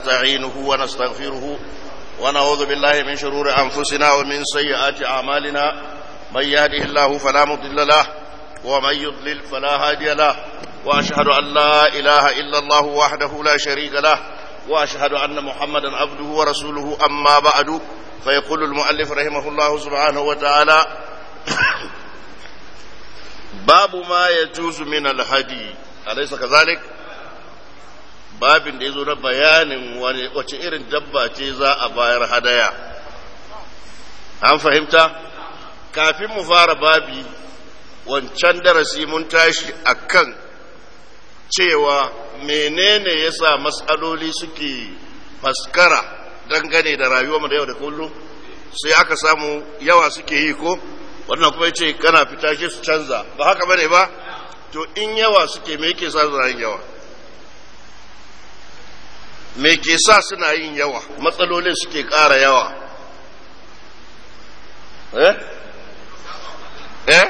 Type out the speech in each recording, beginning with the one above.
ونستعينه ونستغفره ونعوذ بالله من شرور أنفسنا ومن سيئات أعمالنا من يهده الله فلا مضل له ومن يضلل فلا هادي له وأشهد أن لا إله إلا الله وحده لا شريك له وأشهد أن محمدا عبده ورسوله أما بعد فيقول المؤلف رحمه الله سبحانه وتعالى باب ما يجوز من الهدي أليس كذلك babin da ya zo na bayanin wace irin dabba ce za a bayar hadaya an fahimta kafin mu fara babi wancan darasi mun tashi akan cewa menene yasa matsaloli suke faskara dangane da rayuwarmu da yau da kullum sai aka samu yawa suke yi ko wannan kuma ce kana fita shi su canza ba haka bane ba to in yawa suke me yake sa su yin yawa me ke sa suna yin yawa matsalolin suke ƙara yawa eh eh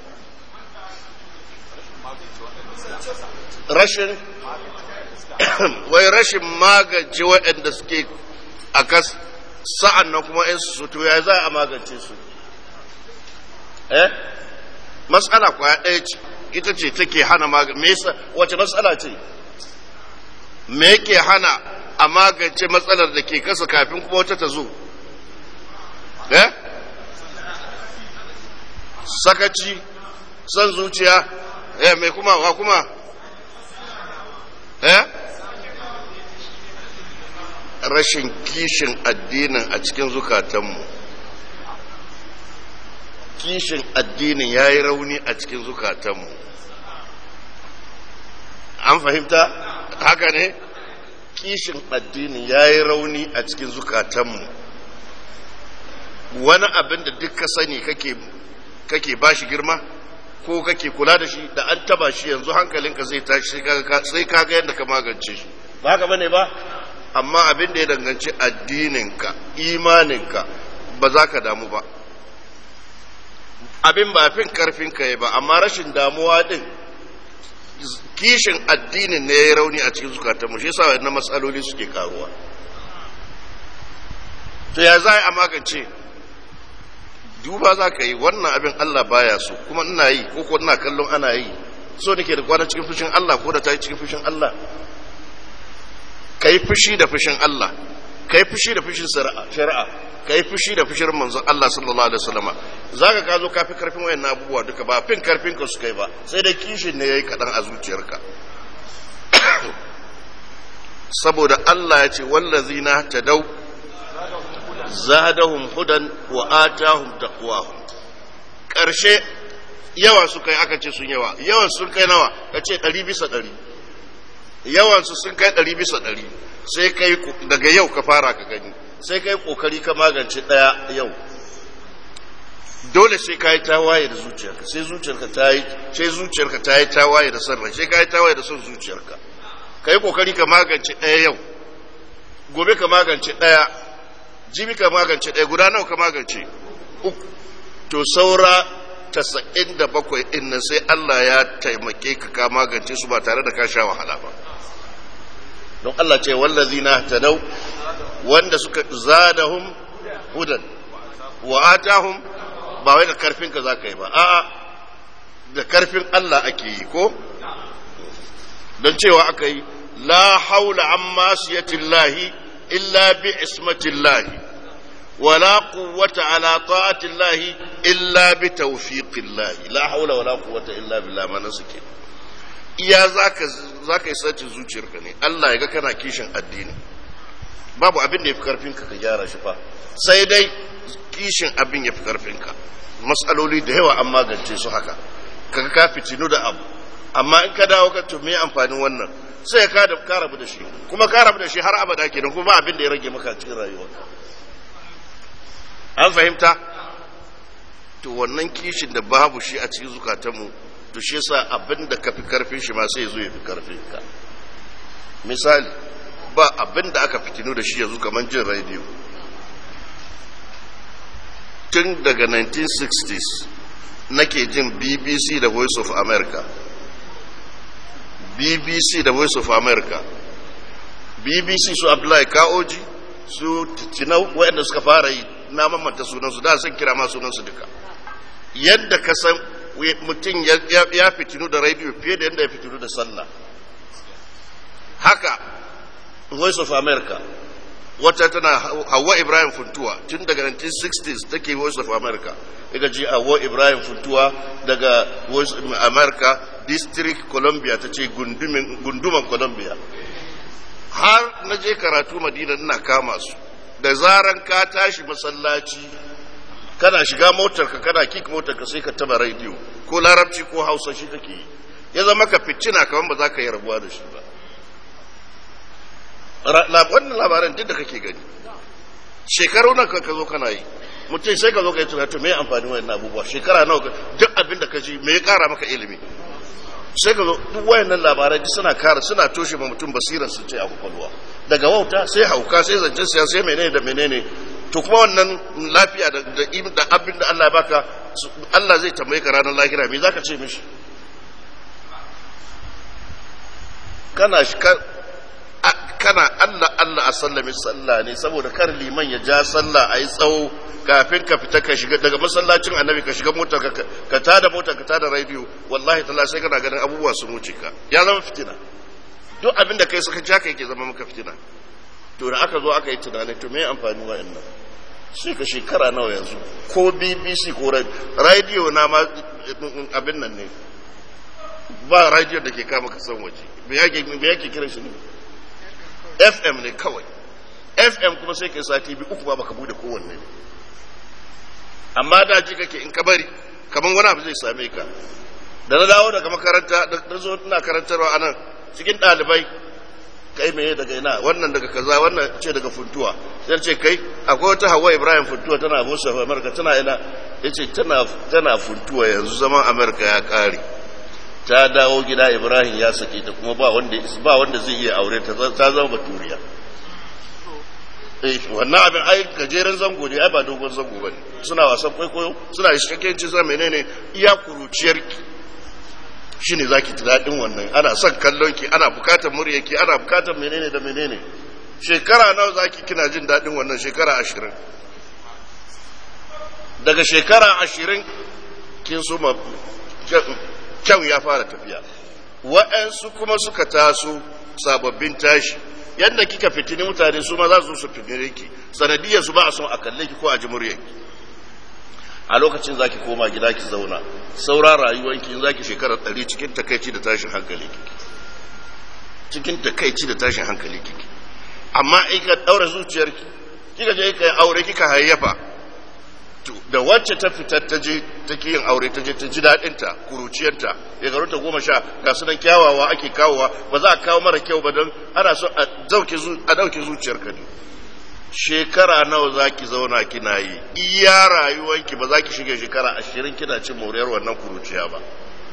rashin wai rashin magance waɗanda suke a kas sa'an nan kuma in su to ya za a magance su eh matsala kwaya ɗaya ce ita ce take hana magance wace matsala ce me yake hana a magance matsalar da ke kasa kafin kuma wata ta zo eh sakaci son zuciya eh mai kuma wa kuma eh rashin kishin addinin a cikin zukatanmu kishin addinin ya yi rauni a cikin zukatanmu an fahimta haka ne kishin addini ya yi rauni a cikin zukatanmu wani abin da duk ka sani kake ba shi girma ko kake kula da shi da an taba shi yanzu hankalinka zai tashi sai kaga yadda ka magance shi ba haka bane ba amma abin da ya danganci addininka imaninka ba za ka damu ba abin ba fin karfinka ya ba amma rashin damuwa din kishin addinin ne ya rauni a cikin zukatanmu shi yasa wannan matsaloli suke karuwa to ya za a magance duba za ka yi wannan abin Allah baya so kuma ina yi ko ko ina kallon ana yi so nake da kwana cikin fushin Allah ko da ta yi cikin fushin Allah ka yi fushi da fushin Allah ka yi fushi da fushin shari'a ka yi fushi da fushin manzon Allah sallallahu alaihi wasallama za ka ka zo ka fi karfin wayan abubuwa duka ba fin karfin ka su kai ba sai dai kishin ne yayi kadan a zuciyarka saboda Allah ya ce wallazina tadaw zadahum hudan wa atahum taqwahum karshe yawa su kai aka ce sun yawa yawan sun kai nawa ka ce 100 bisa 100 yawan su sun kai 100 bisa 100 sai kai daga yau ka fara ka gani sai kai kokari ka magance daya yau dole sai ka yi tawaye da zuciyarka sai zuciyarka ta yi sai zuciyarka ta yi tawaye da son rai sai ka yi tawaye da son zuciyarka ka yi kokari ka magance ɗaya yau gobe ka magance ɗaya jibi ka magance ɗaya guda nawa ka magance uku to saura tasa'in da bakwai ɗin nan sai Allah ya taimake ka ka magance su ba tare da ka sha wahala ba don Allah ce wallazina tadau wanda suka zadahum hudan wa atahum ba wai da karfin ka zaka yi ba a'a da karfin Allah ake yi ko don cewa aka yi la haula an masiyatillahi illa bi ismatillahi wala quwwata ala ta'atillahi illa bi tawfiqillahi la haula wala quwwata illa billah ma suke iya zaka zaka yi sace zuciyarka ne Allah ya ga kana kishin addini babu abin da yafi karfin ka ka gyara shi fa sai dai kishin abin yafi karfin ka matsaloli da yawa an magance su haka kaga ka fitinu da abu amma in ka dawo ka to me amfanin wannan sai ka da ka rabu da shi kuma ka rabu da shi har abada kenan kuma ba abin da ya rage maka cikin rayuwarka an fahimta to wannan kishin da babu shi a cikin zukatanmu to shi yasa abin da ka fi karfin shi ma sai zo ya fi karfin ka misali ba abin da aka fitinu da shi yanzu kamar jin rediyo tun daga 1960s nake jin bbc da voice of america bbc da voice of america bbc su abdullahi kaoji su tinau waɗanda suka fara yi na mamanta sunansu da sun kira ma sunansu duka yadda ka san mutum ya fitinu da radio fiye da yadda ya fitinu da sallah haka voice of america wata tana hawa ibrahim funtuwa tun daga 1960s take voice of america daga ji hawa ibrahim funtuwa daga voice of america district columbia ta ce gunduman columbia har na je karatu madina ina kama su da zaran ka tashi masallaci kana shiga motarka kana kik motarka sai ka taba rediyo ko larabci ko hausa shi kake yi ya zama ka fitina kamar ba za ka yi rabuwa da shi ba wannan labaran duk da kake gani shekaru nan ka zo kana yi mutum sai ka zo ka yi tunatu me amfani wayan abubuwa shekara nawa duk abin da ka ji me ya kara maka ilimi sai ka zo duk wayannan labarai duk suna kara suna toshe ma mutum basirar su ce a kwakwalwa daga wauta sai hauka sai zancen siya sai menene da menene to kuma wannan lafiya da da abin da Allah ya baka Allah zai tambaye ka ranar lahira me zaka ce mishi kana kana Allah Allah a sallami sallah ne saboda kar liman ya ja sallah a yi tsawo kafin ka fita ka shiga daga masallacin annabi ka shiga motar ka ka tada motar ka tada radio wallahi talla sai kana ganin abubuwa sun wuce ka ya zama fitina duk abin da kai suka ja ka yake zama maka fitina to da aka zo aka yi tunani to me amfani wa'annan sai ka shekara nawa yanzu ko bbc ko radio na ma abin nan ne ba radio da ke kama kasan waje me yake kiran shi ne fm ne kawai fm kuma sai kai sati biyu uku ba baka bude kowanne amma da ji kake in ka bari kaman wani abu zai same ka da na dawo daga makaranta da zo ina karantarwa a nan cikin ɗalibai kai meye daga ina wannan daga kaza wannan ce daga funtuwa sai ce kai akwai wata hawa ibrahim funtuwa tana musu amurka tana ina ya ce tana funtuwa yanzu zaman amurka ya ƙare ta dawo gida ibrahim ya sake ta kuma ba wanda ba wanda zai iya aure ta ta zama baturiya eh wannan abin ai gajeren zango ne ai ba dogon zango bane suna wasan kwaikwayo suna da cikakken cin sa menene iya kuruciyar ki shine zaki ji dadin wannan ana son kallon ki ana bukatar murya ki ana bukatar menene da menene shekara nawa zaki kina jin dadin wannan shekara ashirin daga shekara ashirin kin so kyau ya fara tafiya wa'yansu kuma suka taso sababbin tashi yadda kika fitini mutane su ma za su su fitine ki sanadiyar su ba a son a kalle ki ko a ji muryarki a lokacin zaki koma gida ki zauna saura rayuwanki in zaki shekarar ɗari cikin takaici da tashin hankali kiki cikin takaici da tashin hankali kiki amma in ka ɗaura zuciyarki kika je ka yi aure kika hayyafa da wacce ta fitar ta je ta yin aure ta je ta ji daɗinta kuruciyarta ya garu ta goma sha ga su nan kyawawa ake kawowa ba za a kawo mara kyau ba don ana so a ɗauke zuciyarka ne shekara nawa za ki zauna kina yi iya rayuwanki ba za ki shiga shekara ashirin kina cin moriyar wannan kuruciya ba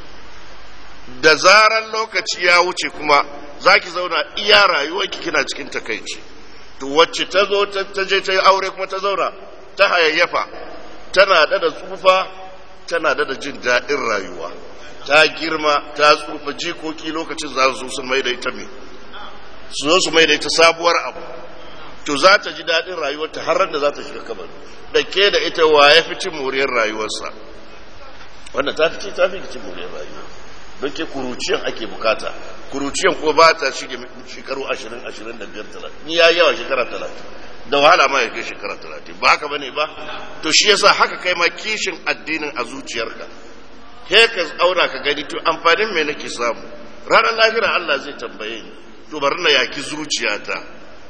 da zaran lokaci ya wuce kuma za ki zauna iya rayuwanki kina cikin takaici to wacce ta zo ta je ta yi aure kuma ta zauna ta hayayyafa tana da da tsufa tana da da jin daɗin rayuwa ta girma ta tsufa jikoki lokacin za su sun mai da ita me su zo su mai da ita sabuwar abu to za ta ji daɗin rayuwarta har da za ta shiga kabari da ke da ita wa ya fi cin moriyar rayuwarsa wannan ta fi ta fi cin moriyar rayuwa don ke kuruciyan ake bukata kuruciyan ko ba ta shige shekaru ashirin ashirin da biyar talatin ni ya yawa shekara talatin da wahala ma ya kai shekara talatin ba haka bane ba to shi yasa haka kai ma kishin addinin a zuciyarka he ka auna ka gani to amfanin me nake samu ranar lahira Allah zai tambaye ni to bari na yaki zuciyata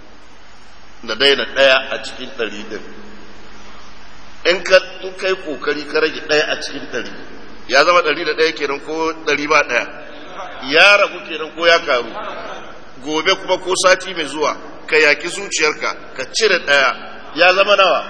na daina ɗaya a cikin ɗari ɗin in ka in kai kokari ka rage ɗaya a cikin ɗari ya zama ɗari da ɗaya kenan ko ɗari ba ɗaya ya ragu kenan ko ya karu gobe kuma ko sati mai zuwa ka yaki zuciyarka ka cire ɗaya ya zama nawa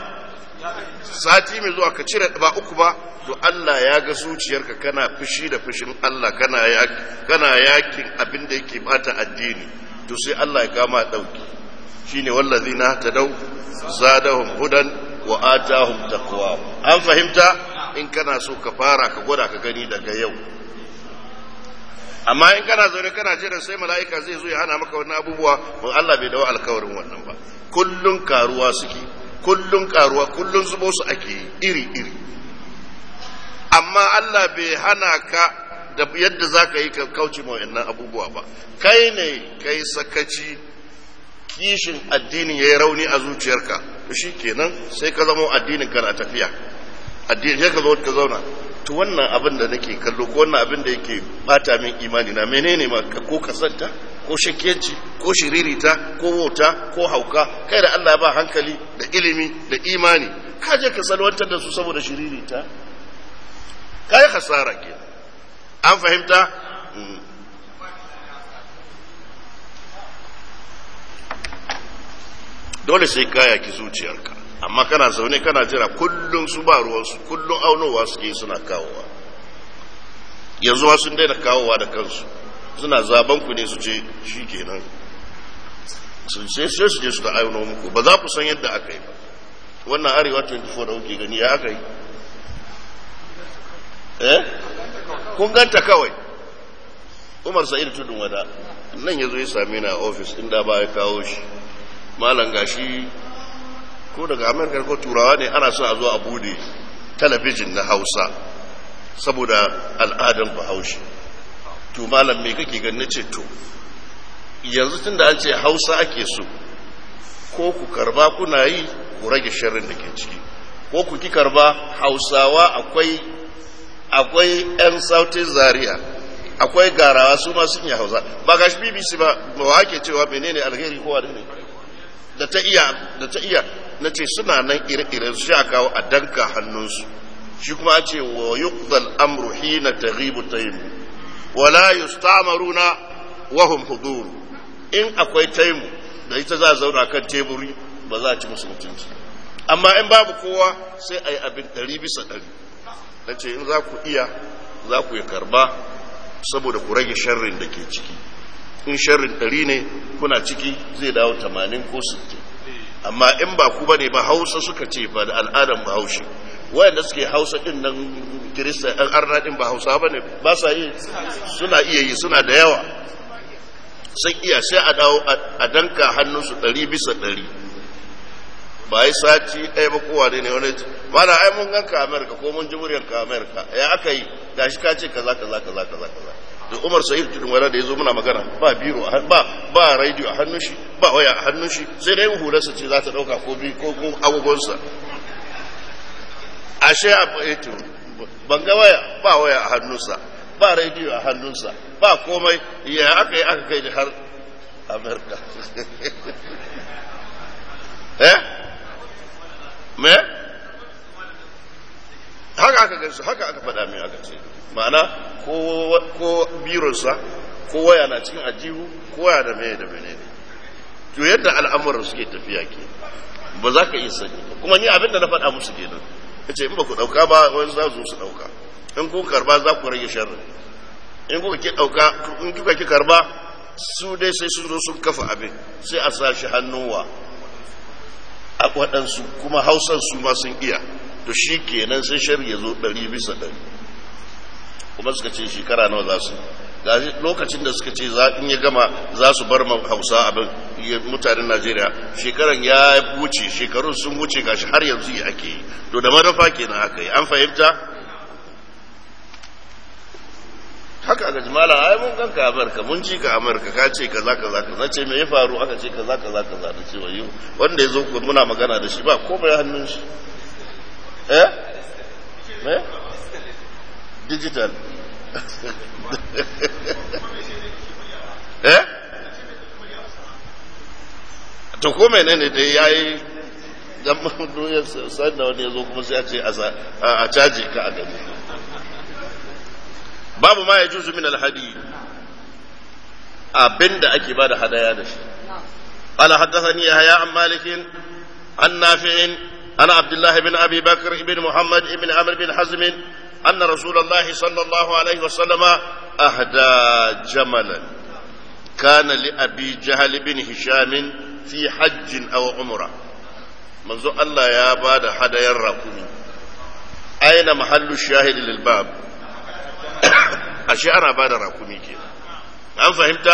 sati mai zuwa ka cire ba uku ba to Allah ya ga zuciyarka kana fushi da fushin Allah kana kana yakin abin da yake bata addini to sai Allah ya kama dauki shine wallazina tadaw zadahum hudan wa atahum taqwa an fahimta in kana so ka fara ka gwada ka gani daga yau amma in kana zaune kana jira sai mala'ika zai zo ya hana maka wannan abubuwa mun Allah bai dawo alkawarin wannan ba kullun karuwa suke kullun karuwa kullun zubo su ake iri iri amma Allah bai hana ka da yadda za ka yi ka kauce ma wannan abubuwa ba kai ne kai sakaci kishin addinin ya yi rauni a zuciyarka to shi kenan sai ka zama addinin ka na tafiya addinin sai ka zo ka zauna to wannan abin da nake kallo ko wannan abin da yake bata min imani na menene ma ko kasanta ko shakkiyanci ko shiririta ko wauta ko hauka kai da Allah ba hankali da ilimi da imani ka je ka salwantar da su saboda shiririta kai hasara ke an fahimta dole sai kaya ki zuciyarka amma kana zaune kana jira kullum su ba ruwansu kullum aunowa suke suna kawowa yanzu ma sun daina kawowa da kansu suna zaben ku ne su ce shi kenan sun sai sai su je su ta auno muku ba za ku san yadda aka yi ba wannan arewa 24 da kuke gani ya aka yi eh kun ganta kawai umar sa'id tudun wada nan ya zo ya same ni a ofis inda ba ya kawo shi malam gashi ko daga amurka ko turawa ne ana son a zo a bude talabijin na hausa saboda al'adar bahaushe to malam me kake ganin ce to yanzu tun da an ce hausa ake so ko ku karba kuna yi ku rage sharrin da ke ciki ko ku ki karba hausawa akwai akwai 'yan sautin zaria akwai garawa su ma sun yi hausa ba gashi bbc ba ba ake cewa menene alheri kowa ne da ta iya da ta iya na ce suna nan ire-iren su a kawo a danka hannunsu shi kuma a ce wa yuqdal amru hina taghibu taymu wala yustamaruna wa hum hudur in akwai taimu da ita za a zauna kan teburi ba za a ci musu mutunci amma in babu kowa sai a yi abin ɗari bisa ɗari na ce in za ku iya za ku yi karba saboda ku rage sharrin da ke ciki in sharrin ɗari ne kuna ciki zai dawo tamanin ko sittin amma in ba ku bane ba hausa suka ce ba da al'adan bahaushe wayanda suke hausa din nan kirista ɗan arna din ba hausa bane ba sa yi suna iya yi suna da yawa sai iya sai a dawo a danka hannunsu ɗari bisa ɗari ba yi sati ɗaya ba kowa ne ne wani mana ai mun ganka amerika ko mun ji muryanka amerika ya aka yi gashi ka ce kaza kaza kaza kaza kaza da umar sa'id tudun wani da ya zo muna magana ba biro ba ba radio a hannun shi ba waya a hannun shi sai dai hularsa ce za ta dauka ko bi ko agogonsa ashe a eto ban ga waya ba waya a hannunsa ba radio a hannunsa ba komai ya aka yi aka kai har amerika eh me haka aka gaisu haka aka faɗa min aka ce ma'ana ko bironsa ko waya na cikin ajihu ko waya da meye da mene ne to yadda al'amuran suke tafiya ke ba za ka iya sani kuma ni abin da na faɗa musu kenan ya ce in ba ku ɗauka ba wani za su ɗauka in kun karba za ku rage sharri in kuka ki ɗauka in kuka ki karba su dai sai sun zo sun kafa abin sai a sa shi hannuwa a waɗansu kuma hausan su ma sun iya to shi kenan sai shari ya zo ɗari bisa ɗari kuma suka ce shekara nawa za su ga lokacin da suka ce in ya gama za su bar hausa abin mutanen najeriya shekaran ya wuce shekarun sun wuce gashi har yanzu yi ake yi to da madafa kenan aka yi an fahimta haka aka ji mala ai mun ganka amurka mun ji ka amurka ka ce kaza kaza kaza ce me ya faru aka ce kaza kaza kaza da ce wayo wanda ya zo muna magana da shi ba komai hannun shi eh me digital eh to ko menene da yayi dan doyar sai da wani yazo kuma sai a ce a caji ka a gani babu ma yajuzu min alhadi abinda ake bada hadaya da shi قال حدثني يحيى عن مالك عن نافع عن عبد الله بن ابي بكر بن محمد بن عمرو بن حزم ان رسول الله صلى الله عليه وسلم اهدى جملا كان لابي جهل بن هشام في حج او عمره منذ الله يا بعد هدايا الرقم اين محل الشاهد للباب ashe ana ba da rakumi ke an fahimta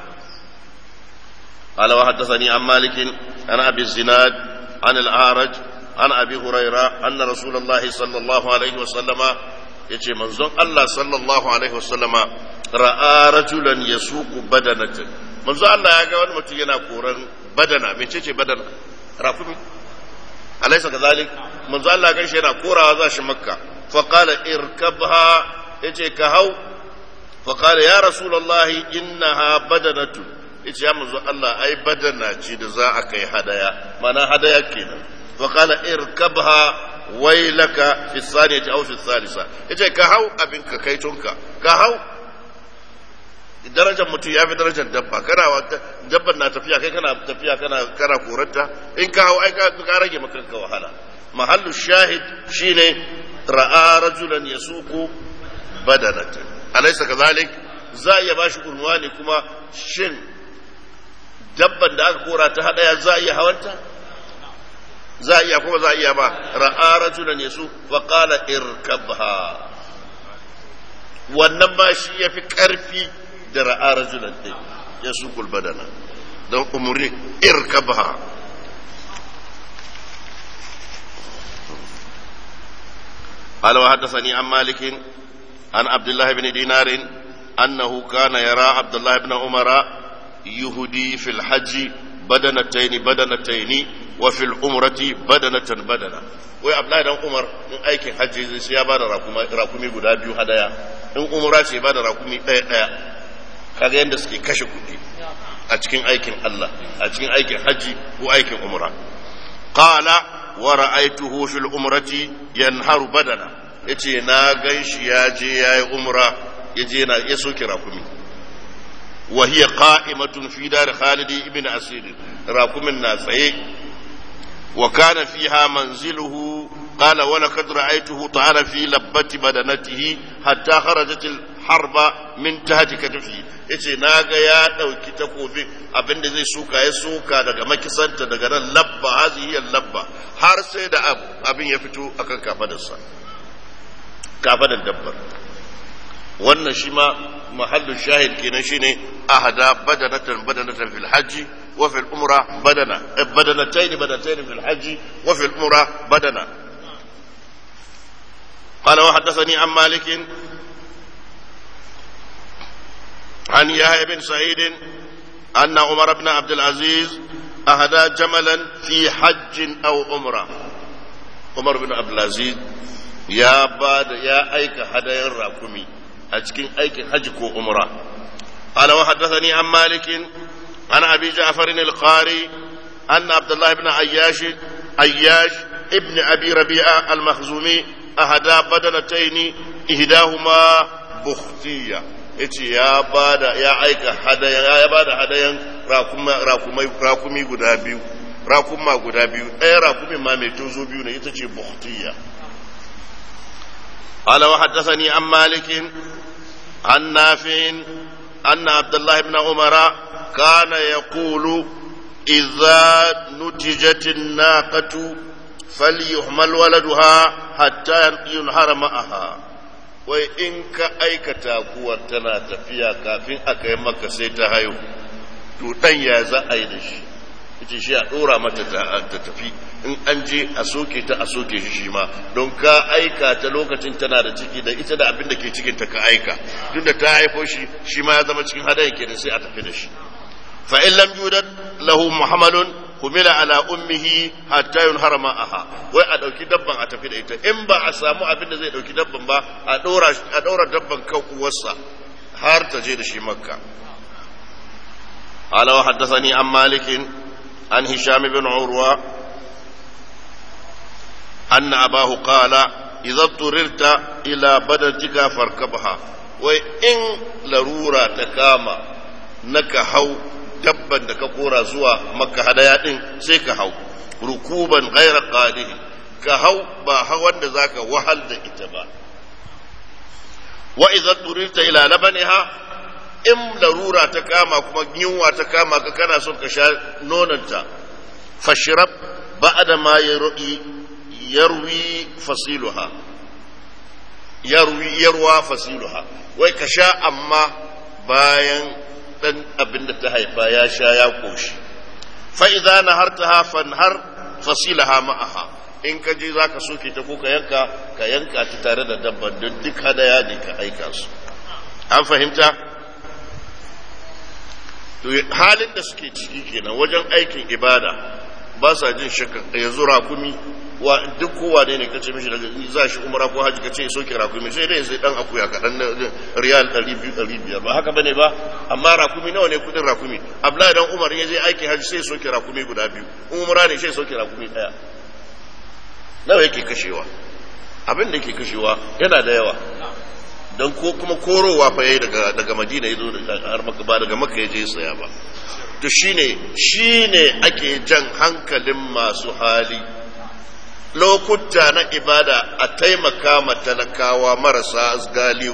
قال وحدثني عن مالك عن ابي الزناد عن الاعرج عن ابي هريره ان رسول الله صلى الله عليه وسلم yace manzon Allah sallallahu alaihi wasallama ra'a rajulan yasuqu badanatan manzon Allah ya ga wani mutum yana koran badana mecece badana rafumi alaysa kadhalik manzon Allah ya ga shi yana korawa za shi makka fa qala irkabha yace ka hau fa qala ya rasulullahi innaha badanatu yace ya manzo Allah ai badana ce da za a kai hadaya mana hadaya kenan fa qala irkabha wailaka fi thaniyati aw fi thalitha yace ka hau abin ka kai tunka ka hau darajar mutum ya fi darajar dabba kana dabban na tafiya kai kana tafiya kana kana koranta in ka hau ai ka rage maka wahala mahallu shahid shine ra'a rajulan yasuqu badanatan alaysa kadhalik za a iya bashi unwani kuma shin dabban da aka kora ta hadaya za a iya hawanta za a iya kuma za a iya ba ra'a rajulan yasu wa qala irkabha wannan ma shi yafi karfi da ra'a rajulan din yasu kul badana don umuri irkabha قال وحدثني عن مالك عن عبد الله بن دينار أنه كان يرى عبد الله بن عمر يهدي في الحج بدنتين بدنتين وفي العمرة بدنة بدنة wai Abdullahi dan Umar in aikin hajji sai ya bada rakumi guda biyu hadaya in umra ce bada rakumi ɗaya ɗaya kaga yadda suke kashe kuɗi a cikin aikin Allah a cikin aikin hajji ko aikin umra qala wa ra'aytuhu fil umrati yanharu badana yace na ganshi ya je yayi umra yaje yana ya soke rakumi wa hiya qa'imatun fi dar Khalid ibn Asir rakumin na tsaye wa kana fiha manziluhu qala wa laqad ra'aytuhu ta'ala fi labbati badanatihi hatta kharajat al-harba min tahti katfi yace naga ya dauki takobin abinda zai suka ya suka daga makisanta daga nan labba hazihi labba har sai da abin ya fito akan kafadarsa kafadar dabbar wannan shi ma mahallu shahid kenan shine ahada badanatan badanatan fil hajji wa fil umra badana badanatayn badanatayn fil hajji wa fil umra badana قال وحدثني عن مالك عن يحيى بن سعيد أن عمر بن عبد العزيز أهدى جملا في حج أو عمرة عمر بن عبد العزيز يا بعد يا أيك هدايا راكمي أتكين أيك حج كو عمرة قال وحدثني عن مالك عن أبي جعفر القاري أن عبد الله بن عياش عياش ابن أبي ربيعة المخزومي أهدى بدنتين إهداهما بختية yace ya bada ya aika hadayan ya bada hadayan rakumai rakumi guda biyu rakuma guda biyu ɗaya rakumin ma mai tozo biyu ne ita ce buhtiyya قال وحدثني عن مالك عن نافع أن عبد الله بن عمر كان يقول إذا نتجت الناقة فليحمل ولدها حتى ينهر معها wai in ka aikata kuwar tana tafiya kafin a kai maka sai ta haihu to dan ya za a yi da shi ita shi a dora mata ta tafi in an je a soke ta a soke shi shi ma don ka aika ta lokacin tana da ciki da ita da abin da ke cikin ta ka aika duk da ta haifo shi shi ma ya zama cikin hadayin kenan sai a tafi da shi fa in lam yudad lahu muhammadun humila ala ummihi hatta yunhara ma'aha wai a dauki dabban a tafi da ita in ba a samu abin da zai dauki dabban ba a daura a daura dabban kan uwarsa har ta je da shi makka قال وحدثني عن مالك عن هشام بن عروة أن أباه قال إذا اضطررت إلى بدنتك فاركبها وإن لرورة تكاما نكهو dabban da ka kora zuwa makka hadaya din sai ka hau rukuban ghaira qadihi ka hau ba hawan da zaka wahal da ita ba wa idza turirta ila labaniha in larura ta kama kuma yunwa ta kama ka kana son ka sha nonanta fashrab ba'da ma yarwi yarwi fasiluha yarwi yarwa fasiluha wai ka sha amma bayan dan abin da ta haifa ya sha ya koshi fa idza nahartaha fanhar fasilaha ma'aha in ka je zaka soke ta ko ka yanka ka yanka ta tare da dabban don duk hadaya ne ka aika su an fahimta to halin da suke ciki kenan wajen aikin ibada ba sa jin shakka yanzu rakumi wa duk kowa ne ne ka ce mishi daga za shi umara ko haji ka ce soke rakumi sai dai sai dan akuya kaɗan na riyal ɗari biyu ɗari biyar ba haka bane ba amma rakumi nawa ne kudin rakumi abdullahi dan umar ya je aikin haji sai soke rakumi guda biyu umara ne sai soke rakumi ɗaya nawa yake kashewa abin da yake kashewa yana da yawa don ko kuma korowa fa yayi daga daga madina ya zo har maka ba daga maka ya je saya ba to shine shine ake jan hankalin masu hali lokuta na ibada a taimaka ma talakawa marasa galihu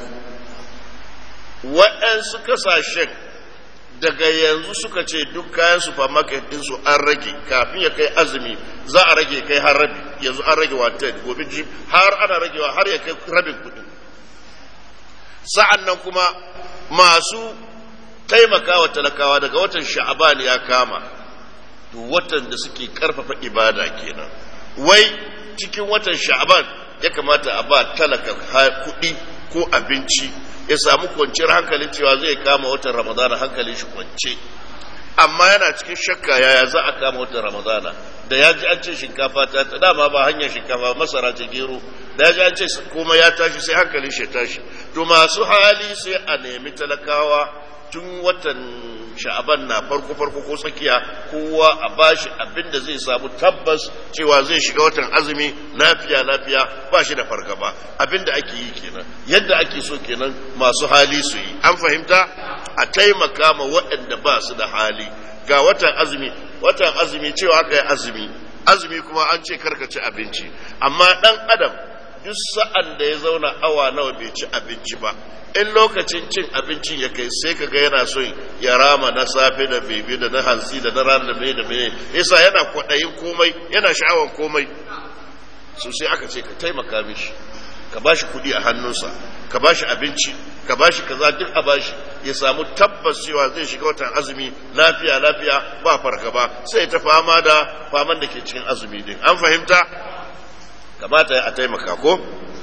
waɗansu kasashen daga yanzu suka ce duk kayan supermarket ɗinsu an rage kafin ya kai azumi za a rage kai har rabi yanzu an rage wata gobe jib har ana ragewa har ya kai rabin kuɗi sa'an nan kuma masu taimakawa talakawa daga watan sha'aban ya kama to watan da suke karfafa ibada kenan wai cikin watan sha'aban ya kamata a ba talaka kuɗi ko abinci ya samu kwanciyar hankalin cewa zai kama watan ramadana hankalin shi kwance amma yana cikin shakka yaya za a kama watan ramadana da ya ji an ce shinkafa ta ta dama ba hanyar shinkafa masara ce gero da ya ji an ce kuma ya tashi sai hankalin shi tashi to masu hali sai a nemi talakawa tun watan sha'aban na farko farko ko tsakiya kowa a bashi abin da zai samu tabbas cewa zai shiga watan azumi lafiya lafiya ba shi da fargaba abin da ake yi kenan yadda ake so kenan masu hali su yi an fahimta a taimaka ma waɗanda ba su da hali ga watan azumi watan azumi cewa aka yi azumi azumi kuma an ce karkaci abinci amma ɗan adam duk sa'an da ya zauna awa nawa bai ci abinci ba in lokacin cin abincin ya kai sai kaga yana son ya rama na safe da bebe da na hansi da na rana da mai da mai yasa yana kwaɗayin komai yana sha'awan komai so sai aka ce ka taimaka mishi ka bashi kuɗi a hannunsa ka bashi abinci ka bashi kaza duk a bashi ya samu tabbas cewa zai shiga watan azumi lafiya lafiya ba fargaba sai ta fama da faman da ke cikin azumi din an fahimta kamata a taimaka ko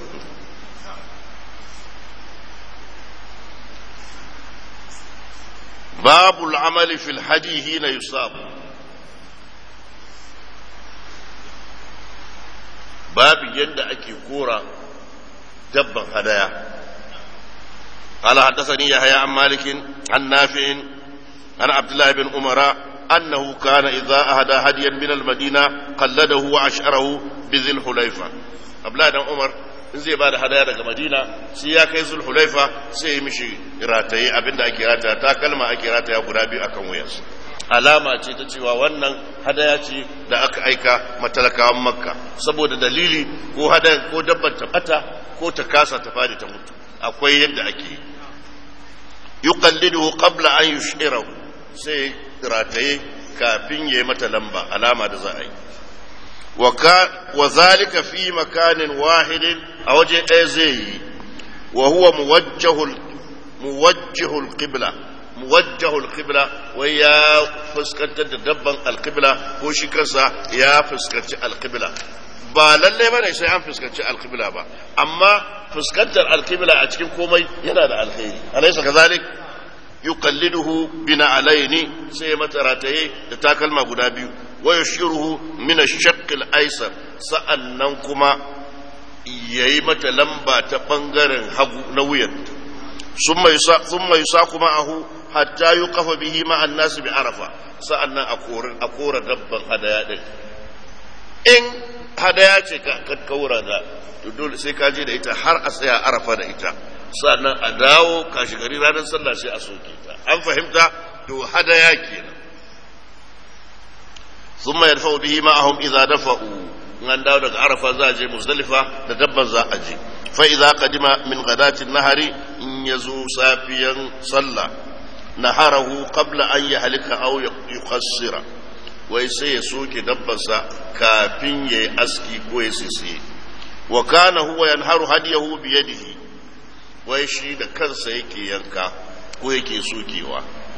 babu al'amali fil hadi hina yusabu babu yadda ake kora dabban hadaya قال حدثني يحيى عن مالك عن نافع عن عبد الله بن عمر أنه كان إذا أهدى هديا من المدينة قلده وأشعره بذي الحليفة عبد الله بن عمر in zai ba da hadaya daga madina sai ya kai zul hulaifa sai ya mishi rataye abinda ake rataya ta kalma ake rataya guda biyu akan wuyansa alama ce ta cewa wannan hadaya ce da aka aika matalakawan makka saboda dalili ko hadayan ko dabbar ta bata ko ta kasa ta fadi ta mutu akwai yadda ake yi yuqallidu qabla an yushirahu sai rataye kafin yayi mata lamba alama da za a yi wa zalika fi makanin wahidin a waje ɗaya zai yi wa huwa muwajjahul muwajjahul qibla muwajjahul qibla wai ya fuskantar da dabban alqibla ko shi kansa ya fuskanci alqibla ba lalle bane sai an fuskanci alqibla ba amma fuskantar alqibla a cikin komai yana da alkhairi alaysa kazalik yuqalliduhu bina alaini sai mata rataye da takalma guda biyu wa yushiruhu min ash-shaqq al-aysar sa'annan kuma yayi mata lamba ta bangaren hagu na wuyan summa yusa summa yusa kuma ahu hatta yuqafa bihi ma an-nas bi arafa sa'annan a korin a kora dabban hadaya din in hadaya ce ka kaura da to dole sai ka je da ita har a tsaya arafa da ita sannan a dawo kashi gari ranar sallah sai a soke ta an fahimta to hadaya kenan thumma yarfa'u bihi ma'ahum idza dafa'u an dawo daga arafa za a je muzdalifa da dabban za a je fa idza qadima min ghadatin nahari in yazo safiyan sallah naharahu qabla an yahlika aw yuqassira wai sai ya soke dabbansa kafin yayi aski ko ya sisiye wa kana huwa yanharu hadiyahu bi yadihi wai shi da kansa yake yanka ko yake sokewa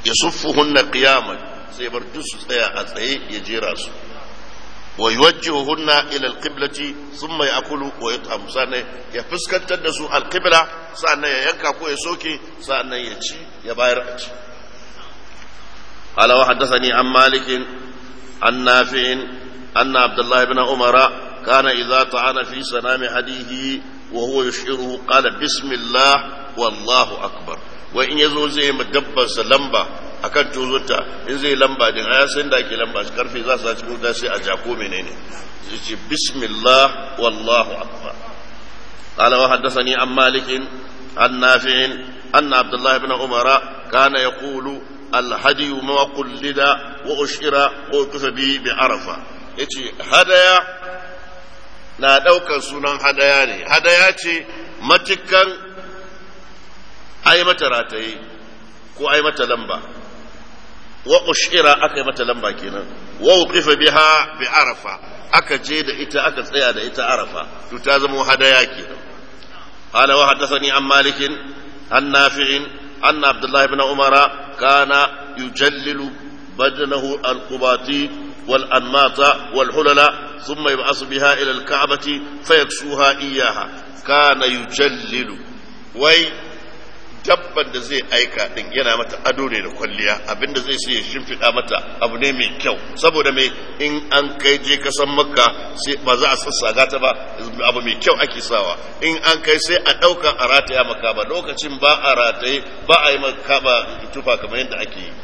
yasuffuhunna qiyaman sai bar duk su tsaya a tsaye ya jera su wa yuwajjihuhunna ila alqiblati thumma ya'kulu wa yut'am sannan ya fuskantar da su alqibla sannan ya yanka ko ya soke sannan ya ci ya bayar a ci قال وحدثني عن مالك عن نافع أن عبد الله بن عمر كان إذا طعن في سنام حديه وهو يشعره قال بسم الله والله أكبر وإن يزو زي مدبر لمبا akan tuzunta in zai lamba din aya san da ake lamba shi karfe za su cikin wuta sai a jako menene zai ce bismillah wallahu akbar قال وحدثني عن مالك عن نافع أن عبد الله بن عمر كان يقول الهدي ما قلد وأشعر وقف به بعرفة yace hadaya na ɗaukar sunan hadaya ne hadaya ce matukan ai mata rataye ko ai mata lamba wa ushira aka yi mata lamba kenan wa uqifa biha bi arafa aka je da ita aka tsaya da ita arafa to ta zama hadaya kenan قال وحدثني عن مالك عن نافع أن عبد الله بن عمر كان يجلل بدنه القباطي والأنماط والحلل ثم يبعث بها إلى الكعبة فيكسوها إياها كان يجلل وي dabban da zai aika din yana mata ado ne da kwalliya abinda zai sai ya shimfiɗa mata abu ne mai kyau saboda mai in an kai je kasan makka sai ba za a sassaga ta ba abu mai kyau ake sawa in an kai sai a ɗauka a rataya maka ba lokacin ba a rataye ba a yi maka ba tufa kamar yadda ake yi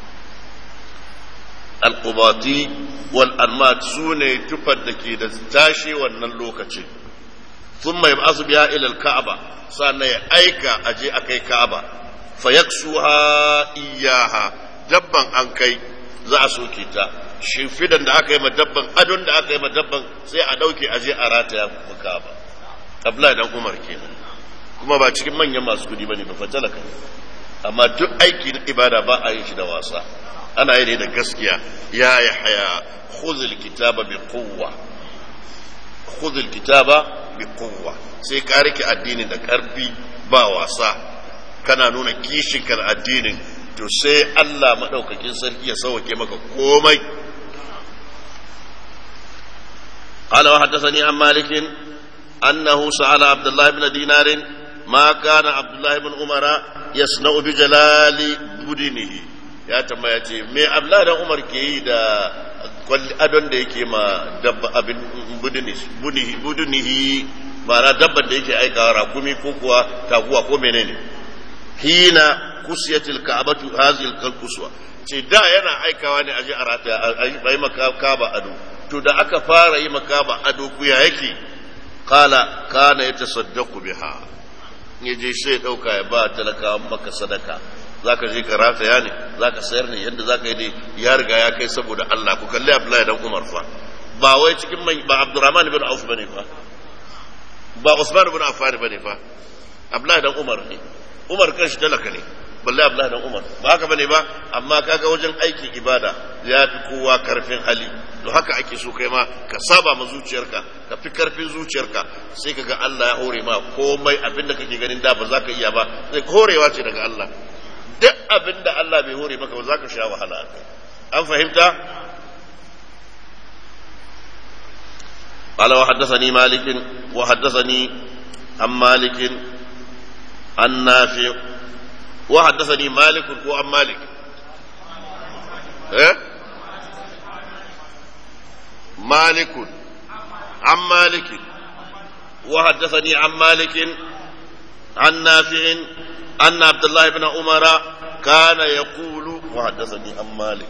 alƙubati wal almat su ne tufar da ke da tashi wannan lokacin sun mai basu biya ilal ka'aba sannan ya aika a je a kai ka'aba fa yaksuha iyaha dabban an kai za a soke ta shimfidan da aka yi ma dabban adon da aka yi ma dabban sai a ɗauke a je a rataya ma ka'aba abdullahi dan umar kenan kuma ba cikin manyan masu kudi bane ba fatalaka amma duk aiki na ibada ba a yin shi da wasa ana yi ne da gaskiya ya yi haya khudhul kitaba bi quwwa khudhul kitaba bi quwwa sai ka rike addinin da karfi ba wasa kana nuna kishin kan addinin to sai Allah madaukakin sarki ya sauke maka komai قال وحدثني عن مالك أنه سأل عبد الله بن دينار ما كان عبد الله بن عمر يصنع بجلال بدنه ya tambaya ce me abla da umar ke yi da adon da yake ma dabba abin budunihi budunihi ma'ana dabban da yake aikawa rakumi ko kuwa taguwa ko menene hina kusiyatil ka'batu hazil kalkuswa ce da yana aikawa ne aje a rata a yi makaba ado to da aka fara yi makaba ado ku ya yake kala kana ya tasaddaqu biha ya je sai dauka ya ba talakawan maka sadaka zaka je ka rataya ne zaka sayar ne yadda zaka yi dai ya riga ya kai saboda Allah ku kalli Abdullahi dan Umar fa ba wai cikin mai ba Abdurrahman ibn Auf bane fa ba Usman ibn Affan bane fa Abdullahi dan Umar ne Umar kanshi talaka ne balle Abdullahi dan Umar ba haka bane ba amma kaga wajen aikin ibada ya fi kowa karfin hali to haka ake so kai ma ka saba ma zuciyarka ka fi karfin zuciyarka sai kaga Allah ya hore ma komai abinda kake ganin da ba za ka iya ba sai horewa ce daga Allah duk abin da Allah bai hore maka ba za ka sha wahala a kai an fahimta قال وحدثني مالك وحدثني عن مالك عن نافع وحدثني مالك وعن مالك إيه؟ مالك عن مالك وحدثني عن مالك عن نافع أن عبد الله بن عمر كان يقول وحدثني عن مالك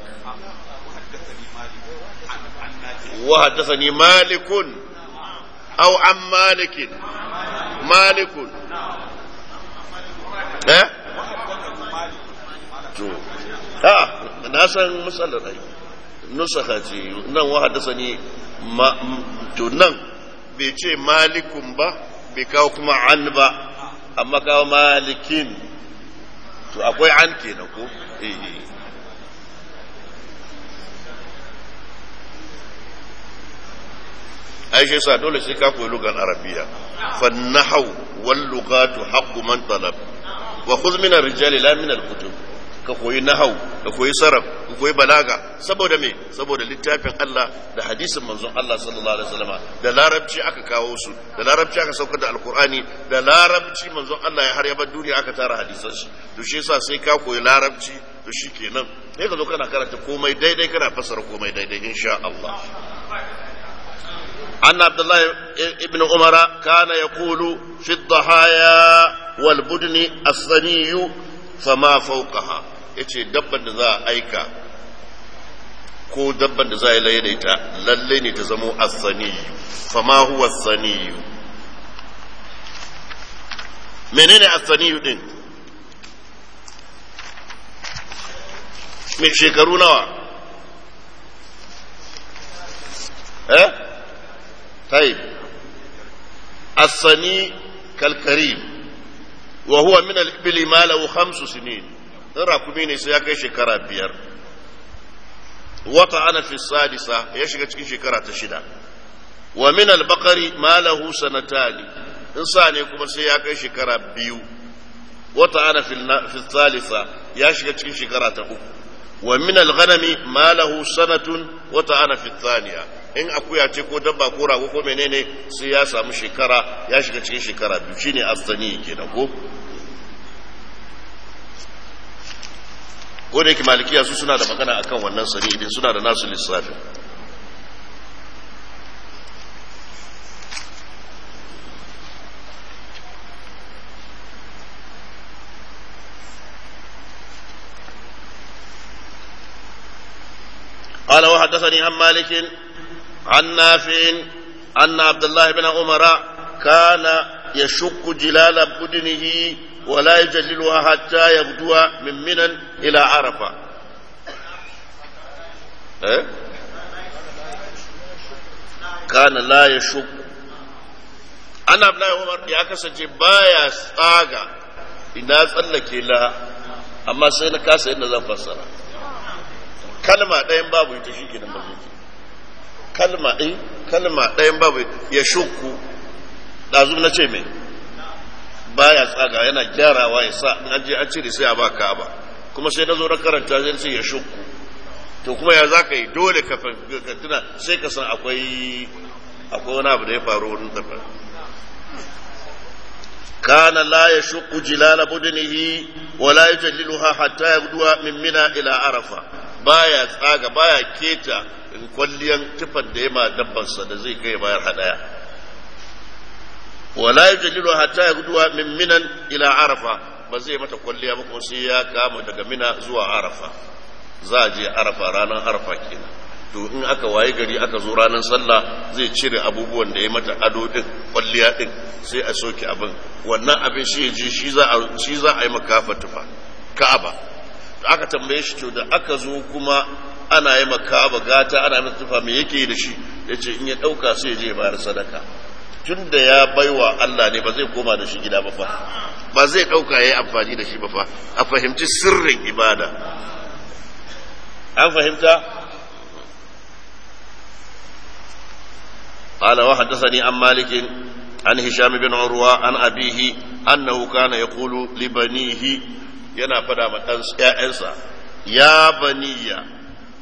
وحدثني مالك أو عن مالك مالك ها ها na san matsalar ai nusaka ce nan wa haddasa ni to nan bai ce malikun ba bai kawo kuma an ba amma kawo malikin to akwai an kenan ko eh ai shi yasa dole sai ka koyi lugan arabiya fa nahwu wal lughatu haqqu man talab wa khudh min ar-rijali la min al-kutub ka koyi nahau ka koyi sarraf ka koyi balaga saboda me saboda littafin Allah da hadisin manzon Allah sallallahu alaihi wasallam da larabci aka kawo su da larabci aka saukar da alkur'ani da larabci manzon Allah ya har ya bar duniya aka tara hadisan shi to shi yasa sai ka koyi larabci to shikenan sai ka zo kana karanta komai daidai kana fassara komai daidai insha Allah أن عبد الله ابن عمر كان يقول في الضحايا والبدن الثني فما فوقها yace dabban da za a aika ko dabban da za a laye da ita lalle ne ta zamo asaniyu fama huwa asaniyu menene asaniyu din mai shekaru nawa eh طيب الصني كالكريم وهو من الإبل ما له خمس سنين راكمين سياكي شكرا بير وطعن في السادسة يشكى شكرا تشدا ومن البقر ما له سنتان إنسان يكون سياكي شكرا بيو وطعن في, في الثالثة يشكى شكرا تأكل ومن الغنم ما له سنة وطعن في الثانية in akuya ce ko dabba ko rago ko menene sai ya samu shekara ya shiga cikin shekara biyu shine astani kenan ko ko da yake malikiya su suna da magana akan wannan sani idan suna da nasu lissafin قال وحدثني عن مالك عن نافع أن عبد الله بن عمر كان يشق جلال بدنه ولا يجللها حتى يغدو من منى إلى عرفة إيه؟ كان لا يشق أنا عبد الله عمر يا كسجي بايا ساغا إذا tsallake la amma sai na kasa yadda zan fassara kalma ɗayan babu ita shi ke da maziki kalma ɗin kalma ɗayan babu ya shukku ɗazu na ce mai baya tsaga yana gyarawa ya sa an je an cire sai a ba ka ba kuma sai na zo na karanta zai ce ya shukku to kuma ya za ka yi dole ka tuna sai ka san akwai akwai wani abu da ya faru wurin dafa kana la ya shukku jilala budunihi wala yujalliluha hatta yabduwa min mina ila arafa baya tsaga baya keta kwalliyan tufan da ya ma dabbansa da zai kai bayar hadaya wala yujallilu hatta yagduwa min minan ila arafa ba zai mata kwalliya ba kuma sai ya kama daga mina zuwa arafa za a je arafa ranar arafa kenan to in aka waye gari aka zo ranar sallah zai cire abubuwan da ya mata ado din kwalliya din sai a soke abin wannan abin shi je shi za a shi za a yi makafa tufa ka'aba to aka tambaye shi to da aka zo kuma ana yi makaba gata ana yi tufa me yake da shi ya ce in ya ɗauka sai ya je ya bayar sadaka tun da ya baiwa Allah ne ba zai koma da shi gida ba fa ba zai ɗauka ya yi amfani da shi ba fa a fahimci sirrin ibada an fahimta قال وحدثني عن مالك عن هشام بن عروة عن أبيه أنه كان يقول لبنيه ينا فدا من أنسى يا بني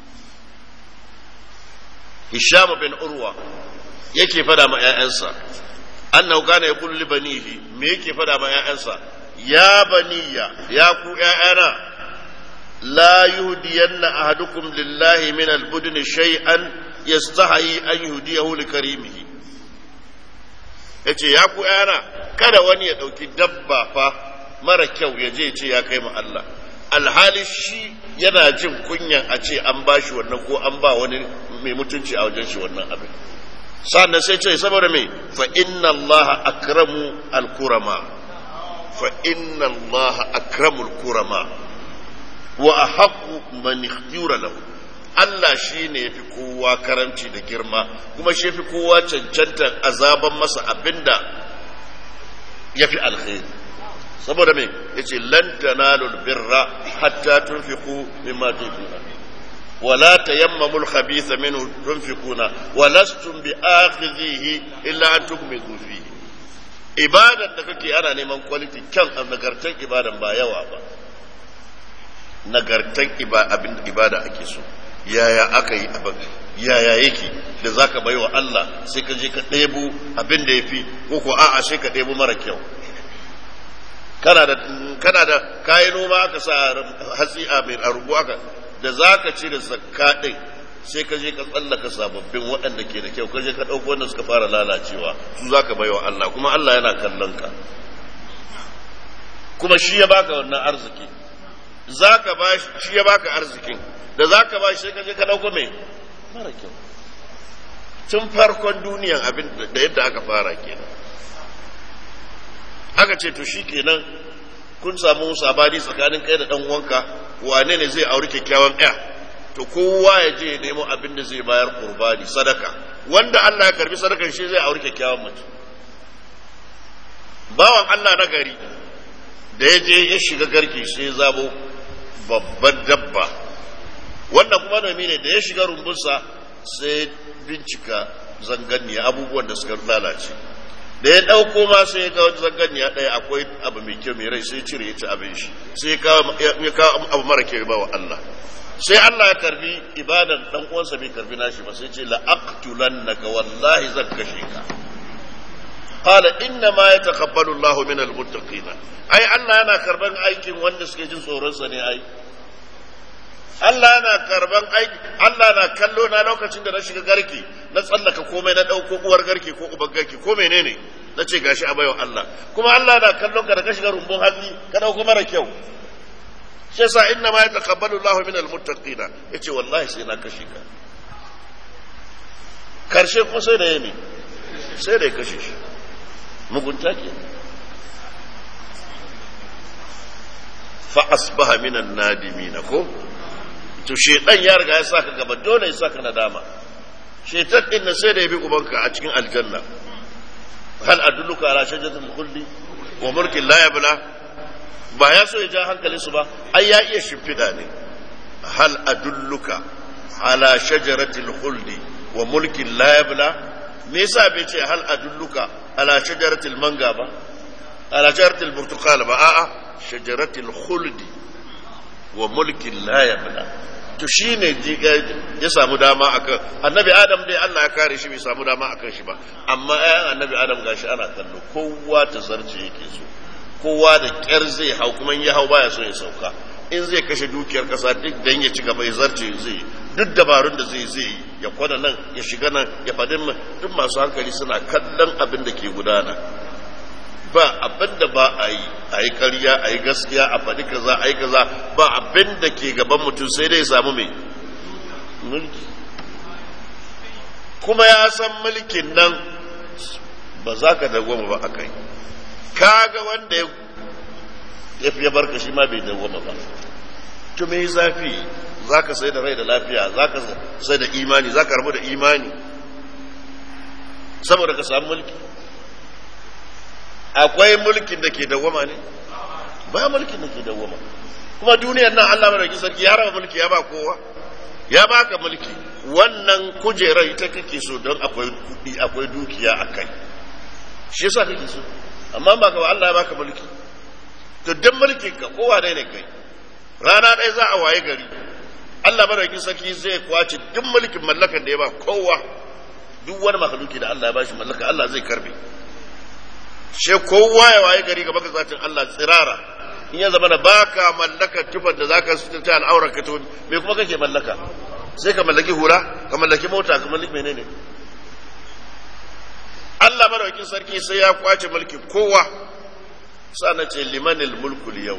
Hisham bin Urwa yake fada ma ‘ya'yansa, annahu kana ya kulli banihi, me yake fada ma ‘ya'yansa, ya baniya, ya ku ‘ya'yana, la yuhdiyanna ahadukum lillahi min albudni shay'an yastahi an yuhdiyahu li karimihi. Yace ya ku ‘ya'yana, kada wani ya ɗauki dabba fa mara kyau ya je ce ya kai ma Allah. alhali shi yana jin kunyan a ce an ba shi wannan ko an ba wani mai mutunci a wajen shi wannan abin sannan sai ce saboda mai fa inna Allah akramu al-kurama fa inna Allah akramu al-kurama wa ahqqu man ikhtira lahu Allah shi ne yafi kowa karamci da girma kuma shi yafi kowa cancantar azaban masa abinda yafi alkhairi saboda me yace lan tanalul birra hatta tunfiqu mimma tuhibuna wala tayammamu al-khabitha minhu tunfiquna walastum bi'akhidhihi illa an tukmidu fihi ibadan da kake ana neman quality kyan nagartar ibadan ba yawa ba nagartan abin ibada ake so yaya aka yi abin yaya yake da za ka bai wa Allah sai ka je ka ɗebo abin da ya fi ko ko a'a sai ka ɗebo mara kyau kana da kana da kayi noma aka sa hatsi a mai arubu aka da za ka cire zakka ɗin sai ka je ka tsallaka sababbin waɗanda ke da kyau ka je ka ɗauko wanda suka fara lalacewa su za ka bai wa Allah kuma Allah yana kallon ka kuma shi ya baka wannan arziki za ka ba shi ya baka arzikin da za ka ba shi sai ka je ka ɗauko mai mara kyau tun farkon duniyan abin da yadda aka fara kenan aka ce to shi kenan kun samu sabani tsakanin kai da ɗan uwanka wane ne zai auri kyakkyawan ɗaya to kowa ya je ya nemo abin da zai bayar qurbani sadaka wanda Allah ya karbi sadakan shi zai auri kyakkyawan mace bawan Allah na gari da ya je ya shiga garke sai zabo babban dabba wannan kuma nomi ne da ya shiga rumbunsa sai bincika zanganniya abubuwan da suka lalace da ya ɗauko ma sai ya ga zanganniya ɗaya akwai abu mai kyau mai rai sai cire ya ci abin shi sai ya kawo abu mara kyau ba wa Allah sai Allah ya karbi ibadan dan uwansa bai karbi nashi ba sai ce la aqtulannaka wallahi zan kashe ka qala inna ma yataqabbalu Allahu min almuttaqin ai Allah yana karban aikin wanda suke jin tsoron sa ne ai Allah yana karban aiki Allah na kallo na lokacin da na shiga garki na tsallaka komai na dauko uwar garki ko uban garki ko menene na ce gashi a baiwa Allah kuma Allah na kallon ka da ka shiga rumbun hatsi ka dauko mara kyau shi yasa inna ma yataqabbalu Allahu min almuttaqin yace wallahi sai na kashe ka karshe kuma sai da yami sai da ya kashe shi mugunta ke fa asbaha min an-nadimin ko to shedan ya riga ya saka gaba dole ya saka nadama shetan din na sai da ya bi ubanka a cikin aljanna hal adulluka ala shajaratil khuldi wa mulkin la yabla ba ya so ya ja hankalinsu ba ai ya iya shimfiɗa ne hal adulluka ala shajaratil khuldi wa mulkin la yabla me yasa bai ce hal adulluka ala shajaratil manga ba ala shajaratil burtukal ba a'a shajaratil khuldi wa mulkin la yabla to shine ya samu dama akan annabi adam dai Allah ya kare shi bai samu dama akan shi ba amma ayan annabi adam gashi ana kallo kowa ta zarce yake so kowa da kyar zai hau kuma ya hau baya so ya sauka in zai kashe dukiyar kasa duk dan ya ci gaba ya zarce zai duk dabarun da zai zai ya kwana nan ya shiga nan ya faɗi duk masu hankali suna kallon abin da ke gudana ba abin da ba a yi a yi karya a yi gaskiya a faɗi kaza a yi kaza ba abin da ke gaban mutum sai dai samu mai mulki kuma ya san mulkin nan ba za ka dagwama ba a kai kaga wanda ya fiye barka shi ma bai dawwama ba to me zafi zaka sai da rai da lafiya zaka sai da imani zaka rabu da imani saboda ka samu mulki akwai mulkin da ke dawwama ne ba mulkin da ke dawwama kuma duniyar nan Allah madauki sarki ya raba mulki ya ba kowa ya baka mulki wannan kujerar ita kake so don akwai kuɗi akwai dukiya a kai shi yasa kake so amma ba ka Allah ya baka mulki to duk mulkin ka kowa dai ne kai rana ɗaya za a waye gari Allah madaukakin sarki zai kwace duk mulkin mallakan da ya ba kowa duk wani makaluki da Allah ya bashi mallaka Allah zai karbe she kowa ya waye gari gaba ga zatin Allah tsirara in ya zama da baka mallaka tufar da zaka ta al'aurar ka to me kuma kake mallaka sai ka mallaki hura ka mallaki mota ka mallaki menene Allah madaukin sarki sai ya kwace mulki kowa sana ce limanil mulkul yau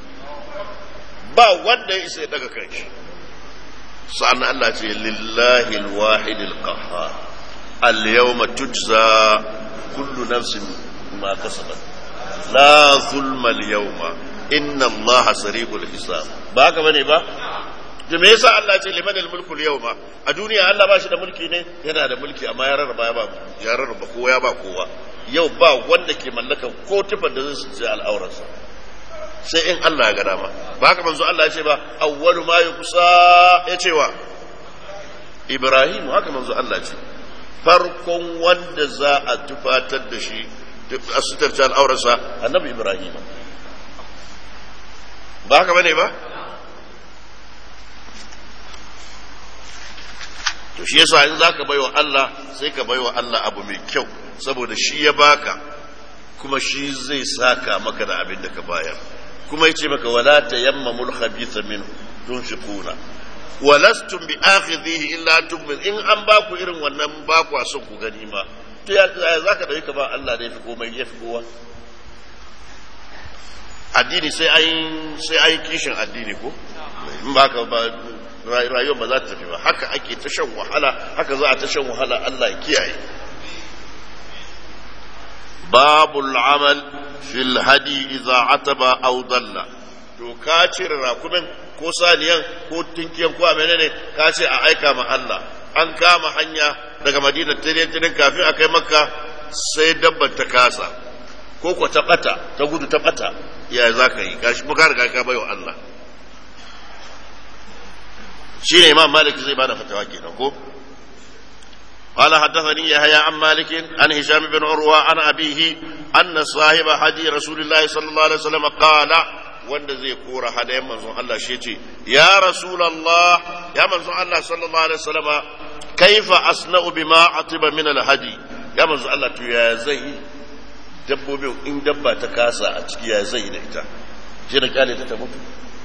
ba wanda ya isa ya daga kanshi sa'an Allah ce lillahi alwahid alqahhar al-yawma tujza kullu nafsin ma kasabat la zulma al-yawma inna Allah sari'ul hisab ba haka bane ba da me yasa Allah ce liman al-mulku al-yawma a duniya Allah ba shi da mulki ne yana da mulki amma ya rarraba ya ba ya rarraba kowa ya ba kowa yau ba wanda ke mallaka ko tufar da zai sai al'auransa sai in Allah ya ga dama ba haka manzo Allah ya ce ba awwalu ma yuqsa ya ce wa Ibrahim haka manzo Allah ce farkon wanda za a tufatar da shi a sutarta al'auransa annabi Ibrahim ba haka bane ba to shi yasa in zaka baiwa Allah sai ka baiwa Allah abu mai kyau saboda shi ya baka kuma shi zai saka maka da abin da ka bayar kuma yace maka wala tayammamul khabitha minhu tunfiquna walastum bi akhidhihi illa tukmin in an baku irin wannan baku a son ku gani ma to ya zaka dauki ka ba Allah da yafi komai yafi kowa addini sai an sai an kishin addini ko in baka ba rayuwar ba za ta tafi ba haka ake ta shan wahala haka za a ta shan wahala Allah ya kiyaye babul amal fil hadi idza ataba aw dalla to ka cire rakumin ko saniyan ko tinkiyan ko menene ka ce a aika ma Allah an kama hanya daga Madina tare kafin a kai Makka sai dabbar ta kasa ko ko ta bata ta gudu ta bata ya za ka yi gashi muka riga ka bayo Allah shine Imam Malik zai bada fatawa kenan ko قال حدثني يحيى عن مالك عن هشام بن عروة عن أبيه أن صاحب حدي رسول الله صلى الله عليه وسلم قال wanda zai kora hadayen manzon Allah shi ce ya rasulullah ya manzon Allah sallallahu alaihi wasallama kaifa asna'u bima atiba min alhadi ya manzon Allah to ya zai dabbobin in dabba ta kasa a ciki ya zai da ita je da kyale ta ta mutu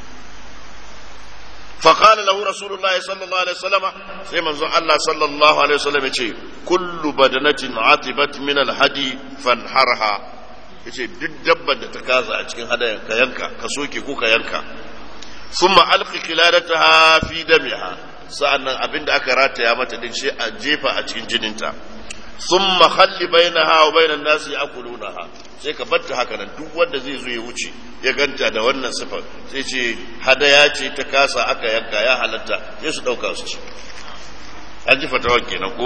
فقال له رسول الله صلى الله عليه وسلم sai manzon Allah sallallahu alaihi wasallam yace kullu badanatin atibat min alhadi fanharha yace duk dabbar da ta kaza a cikin hadayan ka yanka ka soke ko ka yanka thumma alqi qiladataha fi damiha sa'annan abinda aka rataya mata din shi a jefa a cikin jininta thumma khalli bainaha wa bainan nasi yakulunaha sai ka batta haka nan duk wanda zai zo ya wuce ya ganta da wannan sifar sai ce hadaya ce ta kasa aka yanka ya halatta sai su dauka su ci an ji fatawa kenan ko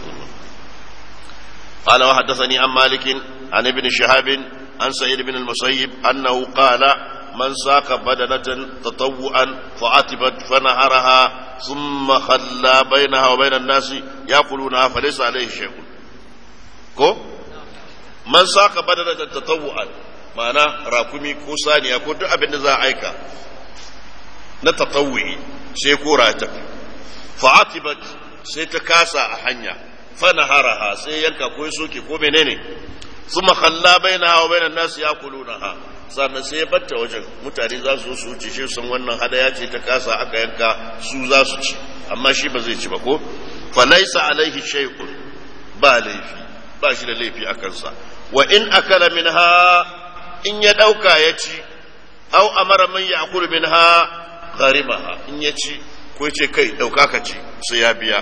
قال وحدثني عن مالك عن ابن شهاب عن سعيد بن المسيب أنه قال من ساق بدنة تطوعا فعتبت فنهرها ثم خلى بينها وبين الناس يأكلونها فليس عليه شيء كو من ساق بدنة تطوعا ma'ana rakumi ko saniya ko duk abin da za a aika na tatawwi sai kora ta fa'atibat sai ta kasa a hanya fanaharaha sai yanka ko soke ko menene thumma khalla bainaha wa bainan nas yakulunaha sannan sai ya batta wajen mutane za su su wuce shi sun wannan hadaya ce ta kasa aka yanka su za su ci amma shi ba zai ci ba ko fa laysa alaihi shay'un ba laifi ba shi da laifi a kansa wa in akala minha in ya dauka ya ci aw amara man ya'kulu minha gharimaha in ya ci ko ce kai dauka ka ci sai ya biya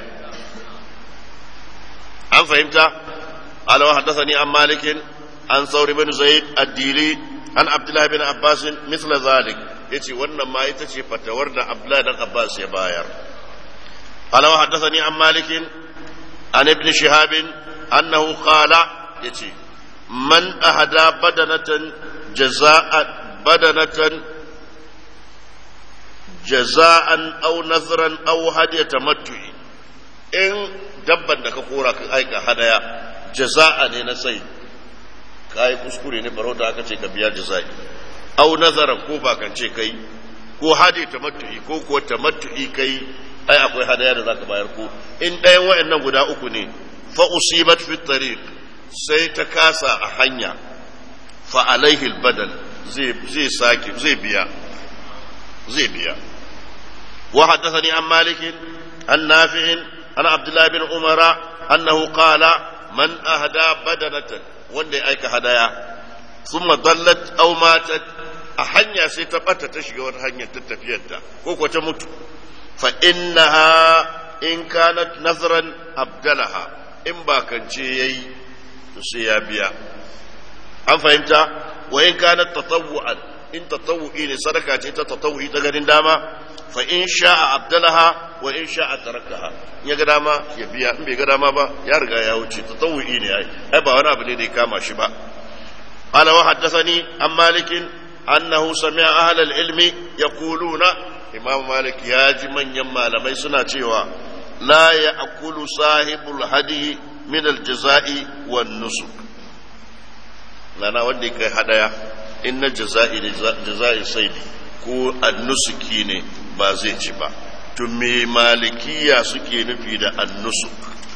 an fahimta قال وحدثني عن مالك عن ثور بن زيد الديلي عن عبد الله بن عباس مثل ذلك يتي wannan ma ita ce fatawar da Abdullah dan Abbas ya bayar قال وحدثني عن مالك عن ابن شهاب انه قال يتي من اهدى بدنة جزاء بدنة جزاء او نذرا او هدية تمتع in dabban da ka kora ka aika hadaya jaza'a ne na sai ka yi kuskure ne farauta aka ce ka biya jaza'i au nazaran ko ba kan ce kai ko hadi tamattu'i ko ko tamattu'i kai ai akwai hadaya da zaka bayar ko in ɗayan wayannan guda uku ne fa usibat fi tariq sai ta kasa a hanya fa alaihi albadal zai zai sake zai biya zai biya wa haddathani an malikin an nafi'in عن عبد الله بن عمر أنه قال من أهدى بدنة wanda ya aika hadaya sun dallat au matat a hanya sai ta bata ta shiga wata hanyar ta tafiyarta ko ko ta mutu fa innaha in kanat nazran abdalaha in ba kance yayi to sai ya biya an fahimta wa in kanat tatawwu'an in tatawwu'i ne sadaka ce ta tatawwu'i ta ganin dama fa in sha'a abdalaha wa in sha'a tarakaha ya ga dama ya biya in bai ga dama ba ya riga ya wuce tatawu'i ne ai ai ba wani abu ne da ya kama shi ba qala wa haddathani an malik annahu sami'a ahla al-ilmi yaquluna imam malik ya ji manyan malamai suna cewa la ya'kulu sahibul hadi min al-jaza'i wan nusuk nana wanda ya kai hadaya in na jaza'i ne jaza'i saidi ko annusuki ne ba zai ci ba to me malikiya suke nufi da annusuk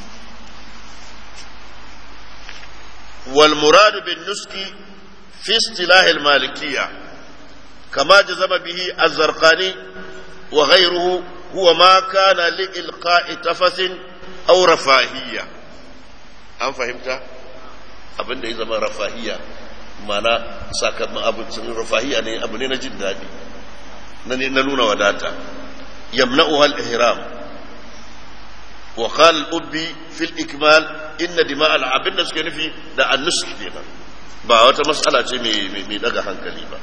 wal muradu bin nuski fi istilahil malikiya kama jazama bihi az-zarqani wa ghayruhu huwa ma kana li ilqa'i tafasin aw rafahiyya an fahimta abinda ya zama rafahiyya mana sakamakon abincin rafahiyya ne abu ne na jin daɗi na nuna wadata يمنعها الإهرام وقال الأبي في الإكمال إن دماء العبد نسك في دا النسك دينا با wata mas'ala ce mai daga hankali ba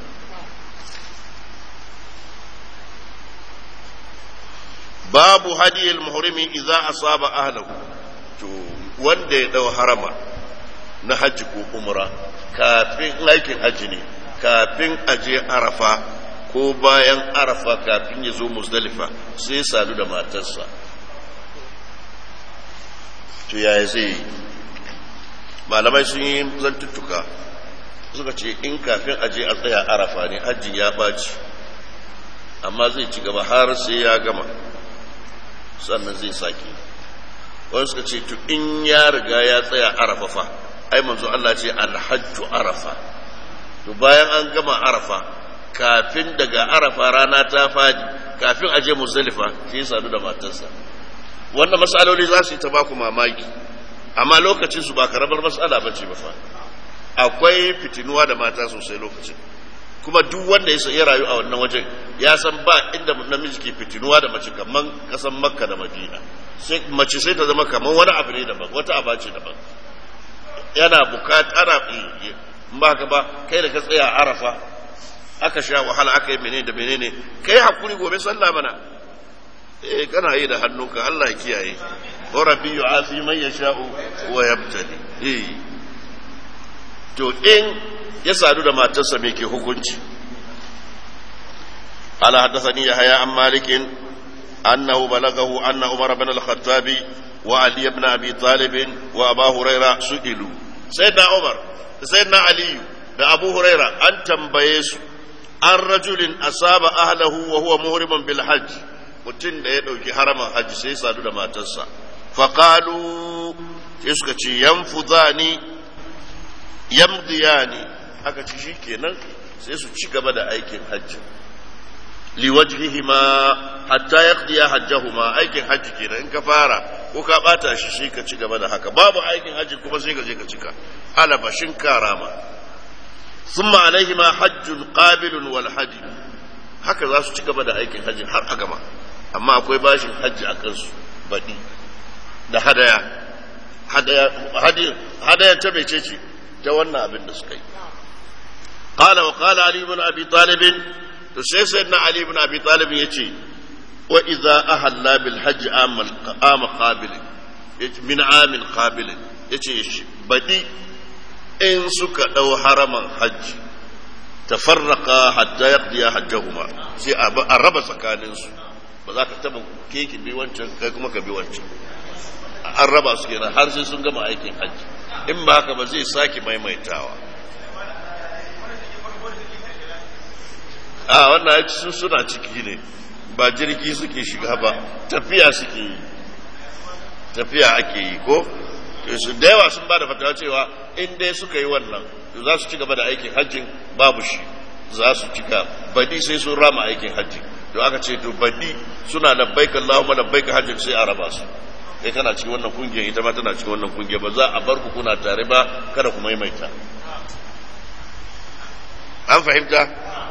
babu hadiyar muhrimi idza asaba ahlahu to wanda ya dau harama na hajji ko umra kafin aikin hajji ne kafin aje arafa ko bayan arafa kafin ya zo musdalifa sai ya sadu da matarsa to yaya zai yi malamai sun yi zantuttuka suka ce in kafin aje a tsaya arafa ne hajji ya ɓaci amma zai ci gaba har sai ya gama sannan zai sake wani suka ce to in ya riga ya tsaya arafa fa ai manzo Allah ce alhajju arafa to bayan an gama arafa kafin daga arafa rana ta fadi kafin a je muzdalifa shi ya sadu da matarsa wannan matsaloli za su yi ta baku mamaki amma lokacin su ba karamar matsala ba ce ba fa akwai fitinuwa da mata sosai lokacin kuma duk wanda ya rayu a wannan wajen ya san ba inda namiji ke fitinuwa da mace kaman kasan makka da madina sai mace sai ta zama kaman wani abu ne daban wata aba ce daban yana bukata ana ba ka ba kai da ka tsaya arafa aka sha wahala aka yi menene da menene kai hakuri gobe sallah mana eh kana yi da hannunka Allah ya kiyaye wa rabbi yu'afi man yasha'u wa yabtali eh to in ya sadu da matarsa me ke hukunci ala haddathani yahya an malik annahu balagahu anna umar ibn al-khattab wa ali ibn abi talib wa abu huraira su'ilu sayyidina umar sayyidina ali da abu huraira an tambaye su an rajulin asaba ahlahu wa huwa muhrimun bil hajj mutum da ya dauki haraman hajji sai sadu da matarsa faqalu sai suka ce yanfudani yamdiyani aka ci shikenan sai su ci gaba da aikin hajji liwajhihima hatta yaqdiya hajjahuma aikin hajji kenan in ka fara ko ka bata shi sai ka ci gaba da haka babu aikin hajji kuma sai ka je ka cika alabashin karama ثم عليهما حج قابل والحج haka za su ci gaba da aikin hajji har a gama amma akwai bashin hajji a kansu baɗi da hadaya hadaya ta mece ce ta wannan abin da suka yi qala wa qala ali ibn abi talib to sai sayyidina ali ibn abi talib yace wa idza ahalla bil hajj amal am qabil min amin qabil yace baɗi in suka ɗau haraman hajji tafarraka hatta yaqdiya hajjahuma sai a raba tsakaninsu ba za ka taba keke bi wancan kai kuma ka bi wancan an raba su kenan har sai sun gama aikin hajji in ba haka ba zai sake maimaitawa a wannan su suna ciki ne ba jirgi suke shiga ba tafiya suke yi tafiya ake yi ko su da yawa sun ba da fatawa cewa in dai suka yi wannan za su ci gaba da aikin hajjin babu shi za su cika badi sai sun rama aikin hajji to aka ce to badi suna labbaika Allahumma labbaika hajjin sai a raba su kai kana cikin wannan kungiyar ita ma tana cikin wannan kungiyar ba za a bar ku kuna tare ba kada ku maimaita an fahimta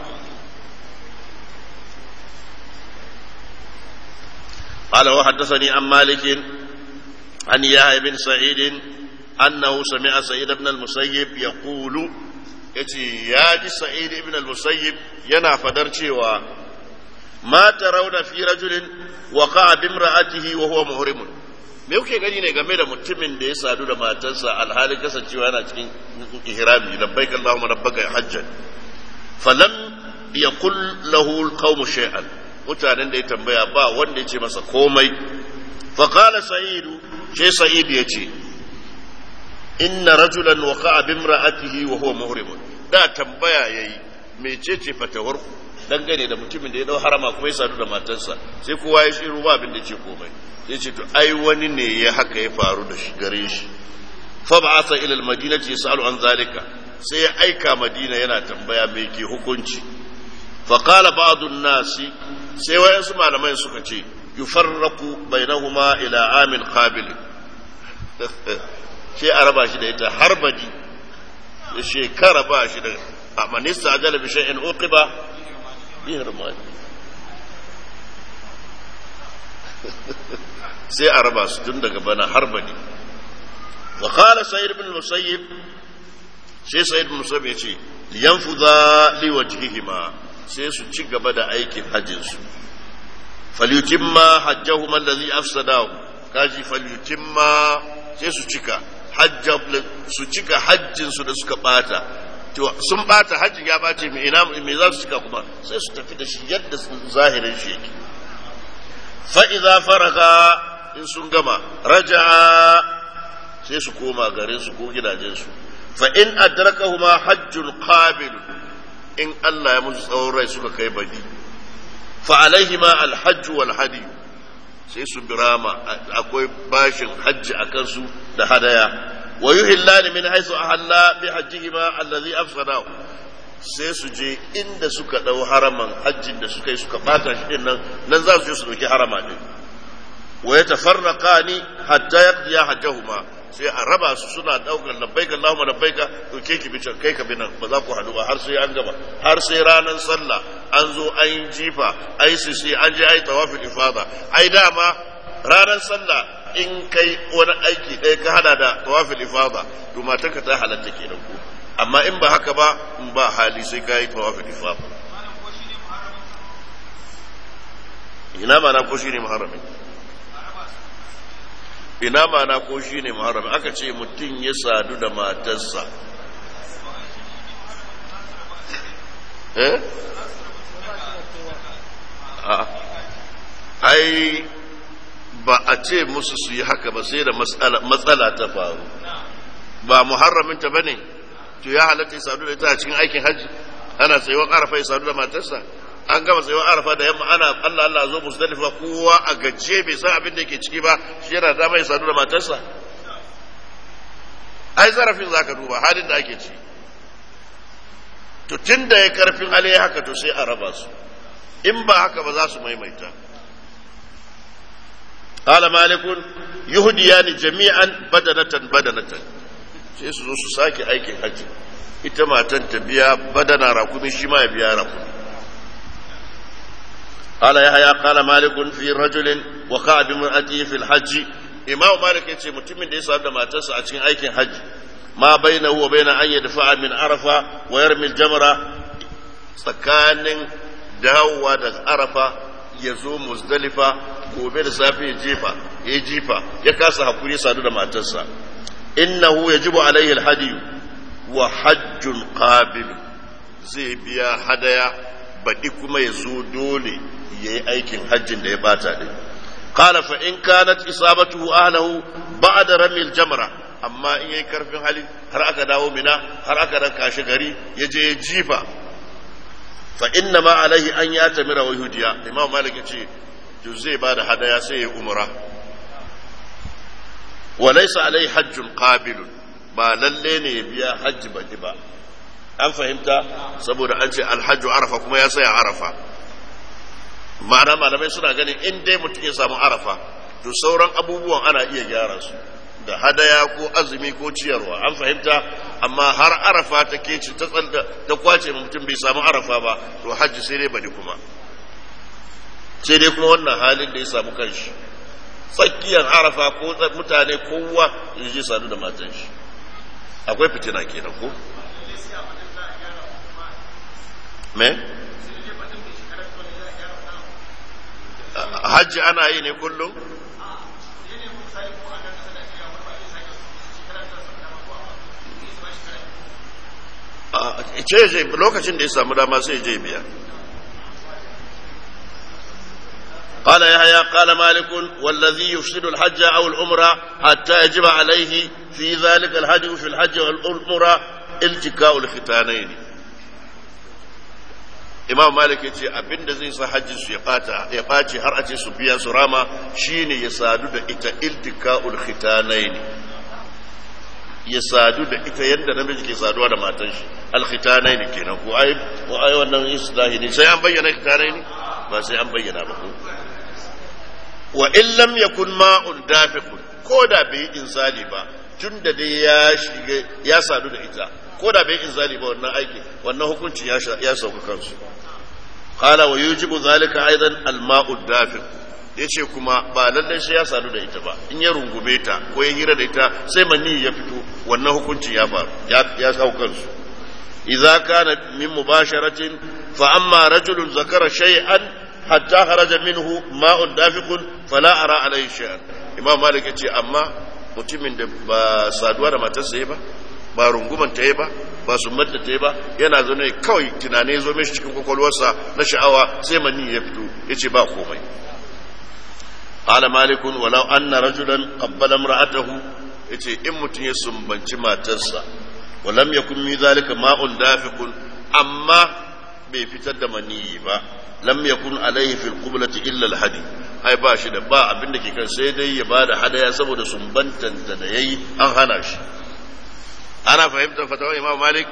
قال وحدثني عن مالك عن يحيى بن سعيد أنه سمع سعيد بن المسيب يقول يتي يا سعيد بن المسيب ينا فدرتي و ما ترون في رجل وقع بامرأته وهو محرم me kuke gani ne game da mutumin da ya sadu da matarsa alhali kasancewa yana cikin ihrami labbaik Allahumma rabbaka hajjan falam yaqul lahu alqawmu shay'an mutanen da ya tambaya ba wanda ya ce masa komai fa qala sa'idu sai sa'id ya ce inna rajulan waqa'a bimra'atihi wa huwa muhrimun da tambaya yayi mecece fatawar dangane da mutumin da ya dau harama kuma ya sadu da matarsa sai kowa ya shiru ba abin da ce komai sai ce to ai wani ne ya haka ya faru da shi gare shi fa ba'atha ila al-madinati yasalu an zalika sai ya aika madina yana tambaya me ke hukunci fa qala ba'd an-nasi sai wayansu malamai suka ce yufarraqu bainahuma ila amin qabil sai a raba shi da ita har badi da shekara ba shi da a manista ajala bi shay'in uqiba bi hirmani sai a raba su tun daga bana har badi wa qala sayyid ibn musayyib sai sayyid ibn musayyib ya ce liyanfudha li wajhihima sai su ci gaba da aikin hajjin su falyutimma hajjahuma allazi afsadahu kaji falyutimma sai su cika su cika hajjinsu da suka bata to sun bata hajjin ya bace me ina me za su cika kuma sai su tafi da shi yadda zahirin shi yake fa idza faraga in sun gama raja'a sai su koma garin su ko gidajen su fa in adrakahuma hajjun qabil in Allah ya musu tsawon rai suka kai badi fa alaihima alhajj wal hadi sai su birama akwai bashin hajji a kansu da hadaya wa yuhillani min haythu ahalla bi hajjihima allazi afsadahu sai su je inda suka dau haraman hajjin da suka yi suka bata shi din nan nan za su je su dauki harama din wa yatafarraqani hatta yaqdiya hajjahuma sai a raba su suna daukar labbaika Allahumma labbaika to ke ki bican kai ka binan ba za ku hadu ba har sai an gaba har sai ranar sallah an zo an yi jifa ai sisi an je ai tawafil ifada ai dama ranar sallah in kai wani aiki ɗaya ka hada da tawafil ifada to matarka ta halatta kenan ko amma in ba haka ba in ba hali sai ka yi tawafil ifada ina ma na ko shine muharramin ina mana ko shi ne muharram aka ce mutum ya sadu da matarsa eh ai ba a ce musu su yi haka ba sai da matsala ta faru ba muharraminta ba ne to ya halatta ya sadu da ita a cikin aikin hajji ana tsayuwar arafa ya sadu da matarsa an gama tsayuwar arafa da yamma ana Allah Allah zo musdalifa kowa a gaje bai san abin da yake ciki ba shi yana dama ya sadu da matarsa ai zarafin zaka duba halin da ake ci to tun da ya karfin hali haka to sai a raba su in ba haka ba za su maimaita قال مالك يهديان جميعا بدنة بدنة sai su zo su sake aikin haji ita matan ta biya badana rakumi shi ma ya biya rakumi قال يحيى قال مالك في رجل وقع بامرأته في الحج إمام مالك يتي متمن دي صاحب ما تسعى cikin aikin haji ما بينه وبين أن يدفع من عرفة ويرمي الجمرة tsakanin dawowa da arafa ya zo muzdalifa gobe da safe ya jefa ya jifa ya kasa hakuri sadu da matarsa innahu yajibu alaihi alhadi wa hajjun qabil zai biya hadaya baɗi kuma ya zo dole ya yi aikin hajjin da ya bata ɗin qala fa in kanat isabatuhu ahlahu ba'da ramil jamra amma in yayi karfin hali har aka dawo mina har aka ranka shi gari ya je ya jifa fa inna ma alaihi an ya tamira wa hudiya imam malik ya ce to zai ba da hadaya sai ya umra wa laysa alaihi hajjun qabilun ba lalle ne ya biya hajji baki ba an fahimta saboda an ce alhajju arafa kuma ya saya arafa ma'ana malamai suna ganin in dai mutum ya samu arafa to sauran abubuwan ana iya gyara su da hadaya ko azumi ko ciyarwa an fahimta amma har arafa ta ke ci ta tsanda ta kwace mutum bai samu arafa ba to hajji sai dai bari kuma sai dai kuma wannan halin da ya samu kanshi tsakiyar arafa ko mutane kowa ya je sadu da matan shi akwai fitina kenan ko me hajji ana yi ne kullum ce je lokacin da ya samu dama sai je biya قال يحيى قال مالك والذي يفسد الحج او العمره حتى يجب عليه في ذلك الهدي في الحج والعمره التكاء الختانين imam malik ya ce abinda zai sa hajji su ya bata ya ɓace har a ce su biya su rama shine ya sadu da ita iltika'ul khitanaini ya sadu da ita yadda namiji ke saduwa da matan shi alkhitanaini kenan ko ai ko ai wannan islahi ne sai an bayyana khitanaini ba sai an bayyana ba ko wa in lam yakun ma'un dafiqun ko da bai insali ba tun da dai ya shiga ya sadu da ita ko da bai inzali ba wannan aiki wannan hukunci ya sauka kansu qala wa yujibu zalika aidan al-ma'u dafiq yace kuma ba lallai sai ya sadu da ita ba in ya rungume ta ko ya hira da ita sai mani ya fito wannan hukunci ya faru ya sauka kansu idza kana min mubasharatin fa amma rajulun zakara shay'an hatta kharaja minhu ma'un dafiqun fala ara alayhi shay'an imam malik yace amma mutumin da ba saduwa da matarsa ba ba runguman ta yi ba ba su ta yi ba yana zaune kawai tunane zo mishi cikin kwakwalwarsa na sha'awa sai mani ya fito ya ce ba komai qala malikun walau anna rajulan qabbala imra'atahu yace in mutum ya sumbanci matarsa walam yakun mi zalika ma'un dafiqun amma bai fitar da maniyi ba lam yakun alaihi fil qiblati illa al hadi ai ba shi da ba abin da ke kan sai dai ya bada hadaya saboda sumbantan da yayi an hana shi ana fahimtar fatawar imam malik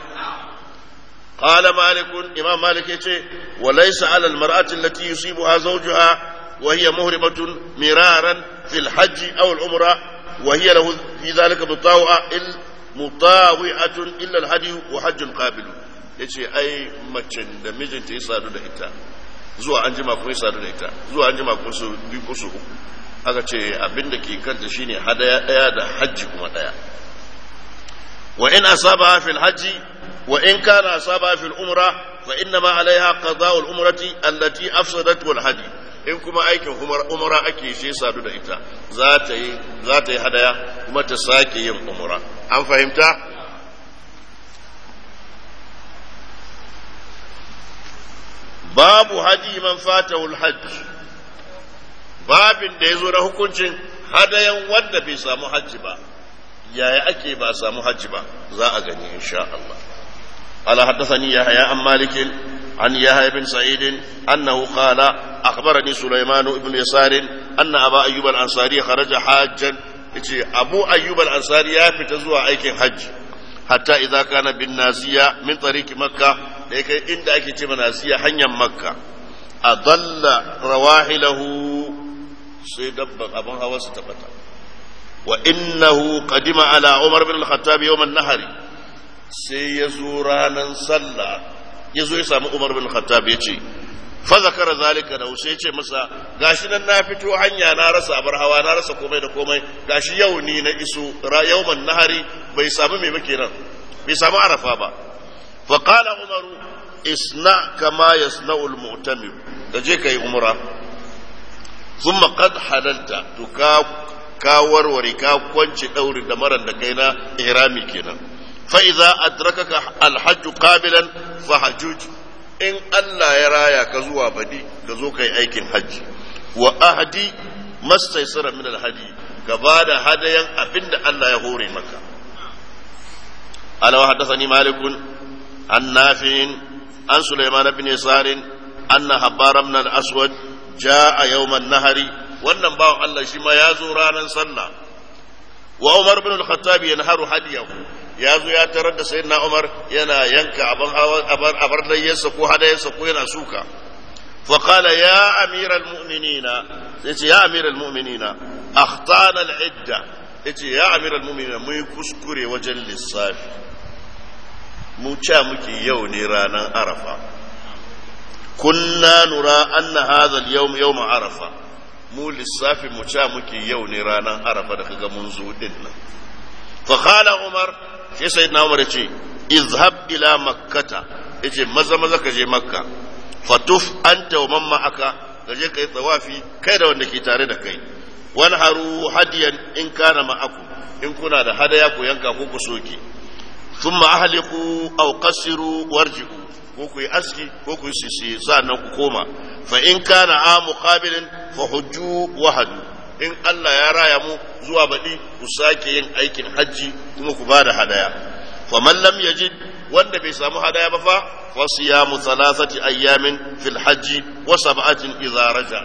qala malik imam malik yace wa laysa ala al mar'ati allati yusibuha zawjuha wa hiya muhrimatun miraran fil hajj aw al umra wa hiya lahu fi dhalika mutawa il mutawi'atun illa al hadi wa hajjun qabil yace ai macen da mijinta ya sadu da ita zuwa an jima kuma ya sadu da ita zuwa an jima kuma su biyu ko su uku aka ce abin da ke kanta shine hadaya daya da hajji kuma daya wa in asaba fil hajji wa in kana asaba fil umra fa inna ma alaiha qada'ul umrati allati afsadat wal hadi in kuma aikin umra ake shi sadu da ita za ta yi za ta yi hadaya kuma ta sake yin umra an fahimta babu hadi man fatahul hajj babin da ya zo na hukuncin hadayan wanda bai samu hajji ba yaya ake ba samu hajji ba za a gani insha Allah ala haddathani yahya an malik an yahya bin sa'id annahu qala akhbarani sulaiman ibn yasar anna aba ayyub al-ansari kharaja hajjan yace abu ayyub al-ansari ya fita zuwa aikin hajji hatta idza kana bin nasiya min tariqi makkah da kai inda ake ce nasiya hanyar makka adalla rawahilahu sai dabban abin hawa su tabbata wa innahu qadima ala umar bin al-khattab yawm an-nahari sai ya zo ranan sallah ya zo ya samu umar bin al-khattab ya ce fa zakara zalika da sai ce masa gashi nan na fito hanya na rasa abar hawa na rasa komai da komai gashi yau ni na iso yawman nahari bai samu me muke nan bai samu arafa ba fa qala umar isna kama yasna'u al-mu'tamir kaje kai umra thumma qad halalta to ka ka warware ka kwance daurin da maran da kai na ihrami kenan fa idza adrakaka al-hajj qabilan fa hajjuj in Allah ya raya ka zuwa badi ka zo kai aikin hajji wa ahdi mastaysara min al-hadi ka bada hadayan abinda Allah ya hore maka ala haddathani malik an nafi' an sulaiman bin yasar anna habbar ibn al-aswad jaa yawm an-nahri wannan bawan Allah shi ma ya zo ranar sallah wa Umar bin al-Khattab yanharu hadiyahu ya zo ya tarar da sayyidina Umar yana yanka abin abar abar layyarsa ko hadayarsa ko yana suka fa qala ya amiral mu'minina yace ya amiral mu'minina akhtana al-idda yace ya amiral mu'minina mu kuskure wajen lissafi mu ca muke yau ne ranar arafa kunna nura anna hadha al-yawm yawm arafa mu lissafin mu ca muke yau ne ranar arafa da kaga mun zo din nan fa qala umar sai sayyidina umar yace izhab ila makkata yace maza maza ka je makka fatuf anta wa man ma'aka ka je kai tawafi kai da wanda ke tare da kai wan haru hadiyan in kana ma'aku in kuna da hadaya ku yanka ko ku soke thumma ahliqu aw qasiru warji'u ko ku yi aski ko ku yi sisi sa'annan ku koma fa in kana a muqabilin fa hujju wahadu in Allah ya raya mu zuwa baɗi ku sake yin aikin hajji kuma ku bada hadaya fa man lam yajid wanda bai samu hadaya ba fa fa siyamu thalathati ayyamin fil hajji wa sab'atin idza raja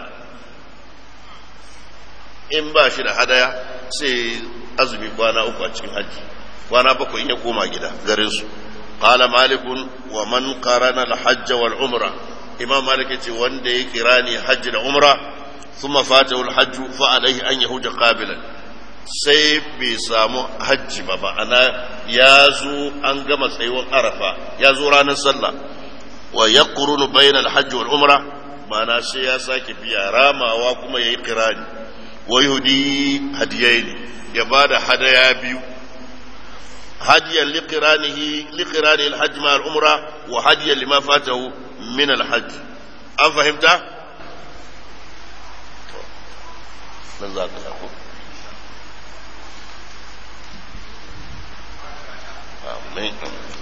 in ba shi da hadaya sai azumi kwana uku a cikin hajji kwana bakwai in ya koma gida garin su qala malikun wa man qarana al hajj wal umra imam malik yace wanda ya kirani hajji da umra thumma fatahu al hajj fa alayhi an yahuja qabilan sai bai samu hajji ba ma'ana ya zo an gama tsayuwar arafa ya zo ranar sallah wa ya kurunu bayan alhajji wal umra ma'ana sai ya sake biya ramawa kuma ya yi kirani wa yahudi hadiyai ne ya ba da hadaya biyu hadiyan liqiranihi liqirani alhajj ma al-umra wa hadiyan lima fatahu min alhajj an fahimta nan za ka ko Amin.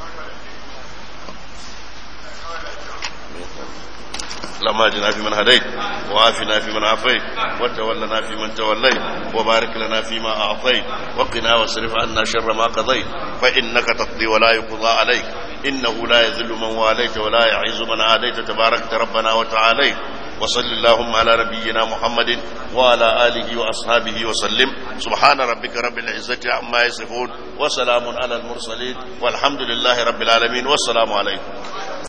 اللهم اهدنا فيمن هديت وعافنا فيمن عافيت وتولنا فيمن توليت وبارك لنا فيما اعطيت وقنا واصرف عنا شر ما قضيت فانك تقضي ولا يقضى عليك انه لا يذل من واليت ولا يعز من عاديت تباركت ربنا وتعاليت وصل اللهم على نبينا محمد وعلى آله وأصحابه وسلم سبحان ربك رب العزة عما يصفون وسلام على المرسلين والحمد لله رب العالمين والسلام عليكم